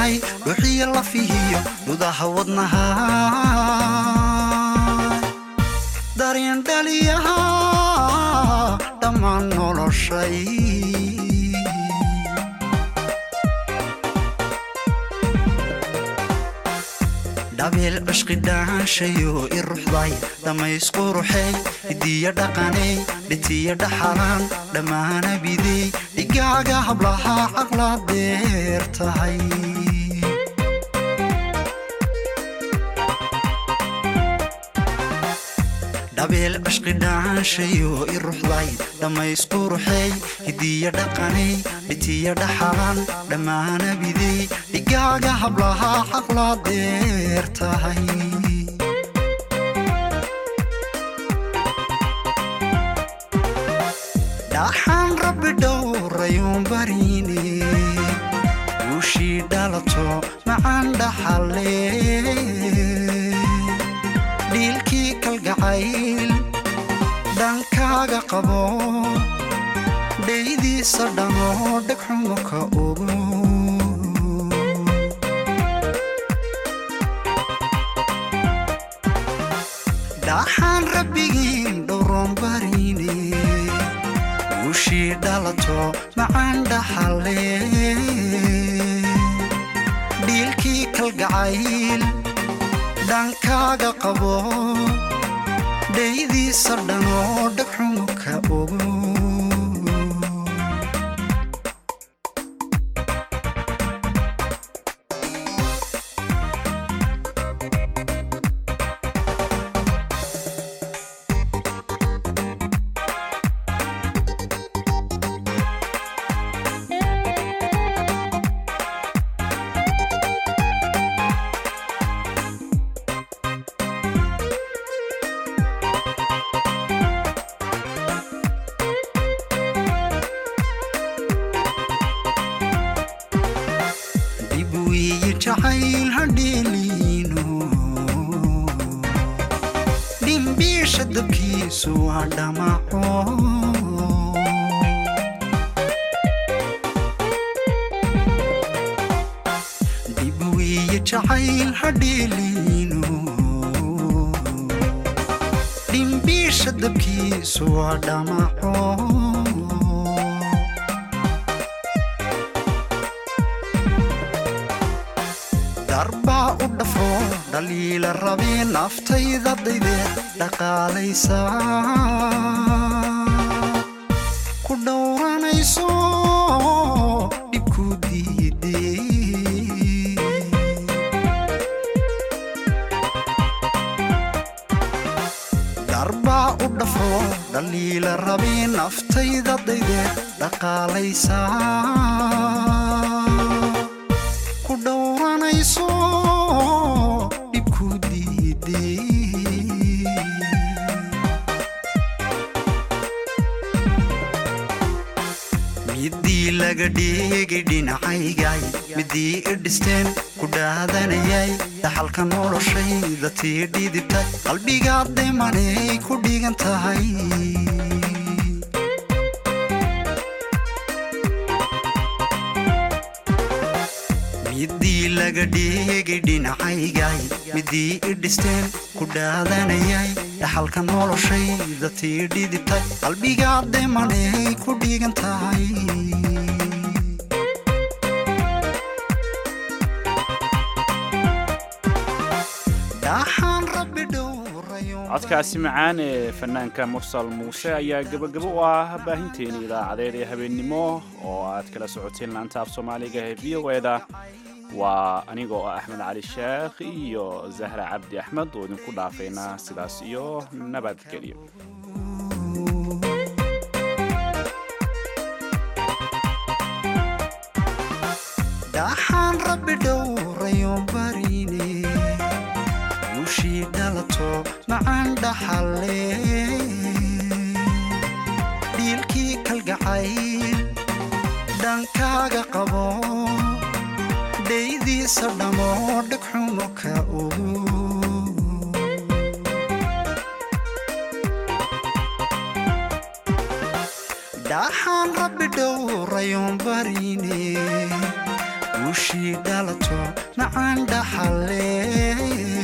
cunay dhuxiyo lafihiyo gudaha wadnaha dareen dhaliyaha dhammaan noloshay dhabeel cishqi dhaanshayo i ruxday dhammaysquruxey hidiya dhaqaney dhitiya dhaxalaan dhammaana bidey dhigaaga hablaha caqla deer tahay dhabeel cishqi dhaanshayo i ruxday dhammaysquruxey hidiya dhaqaney dhitiya dhaxalaan dhammaana bidey dhigaaga hablaha caqla deer tahay dhaxaan rabbi dhowrayuun bariine guushii dhalato macaan dhaxalle dhiilkii kalgacayl dhankaaga qabo dhaydiisa dhammoo dhegxumo ka ogo dhaxaan rabbigiin dhowroon bariine guushii dhalato macaan dhaxalle dhiilkii kalgacayl dhankaaga qabo dhaydiisa dhanoo dhegxumo ka ogo dib wiyi jacayl hadheeliino dhimbiisha dabkiisu waa dhamaco dib wiyi jacayl hadheeliino dhimbiisha dabkiisu waa dhamaco darbaa u dhafro dhaliila rabee naftayda dayde dhaqaalaysa ku dhowranayso dhibku diide darbaa u dhafro dhaliila rabee naftayda dayde dhaqaalaysa ku dhowranayso dhibku diide midii laga dhigay dhinacaygay midii i dhisteen ku dhaadanayay dhaxalka noloshayda tii dhidibtay qalbigaad dhimanay ku dhigan tahay midii laga dhigay dhinacaygay midii i dhisteen ku dhaadanayay dhaxalka noloshayda tii dhidibtay qalbigaad dhimanay ku dhigan tahay dhaxaan rabbi dhowrayo codkaasi macaan ee fanaanka mursal muuse ayaa gebagabo u ah baahinteeni idaacadeed ee habeennimo oo aad kala socoteen laanta af soomaaliga ee v o eda waa anigoo ah axmed cali sheekh iyo zahra cabdi axmed oo idinku dhaafayna sidaas iyo nabadgelyo dhaxaan rabbi dhowrayo bariine guushii dhalato macaan dhaxalle dhiilkii kalgacayl dhankaaga qabo dhaydiisa dhammoo dhegxumo ka ogo dhaxaan rabbi dhowrayoon bariine dhaxushii dhalato macaan dhaxale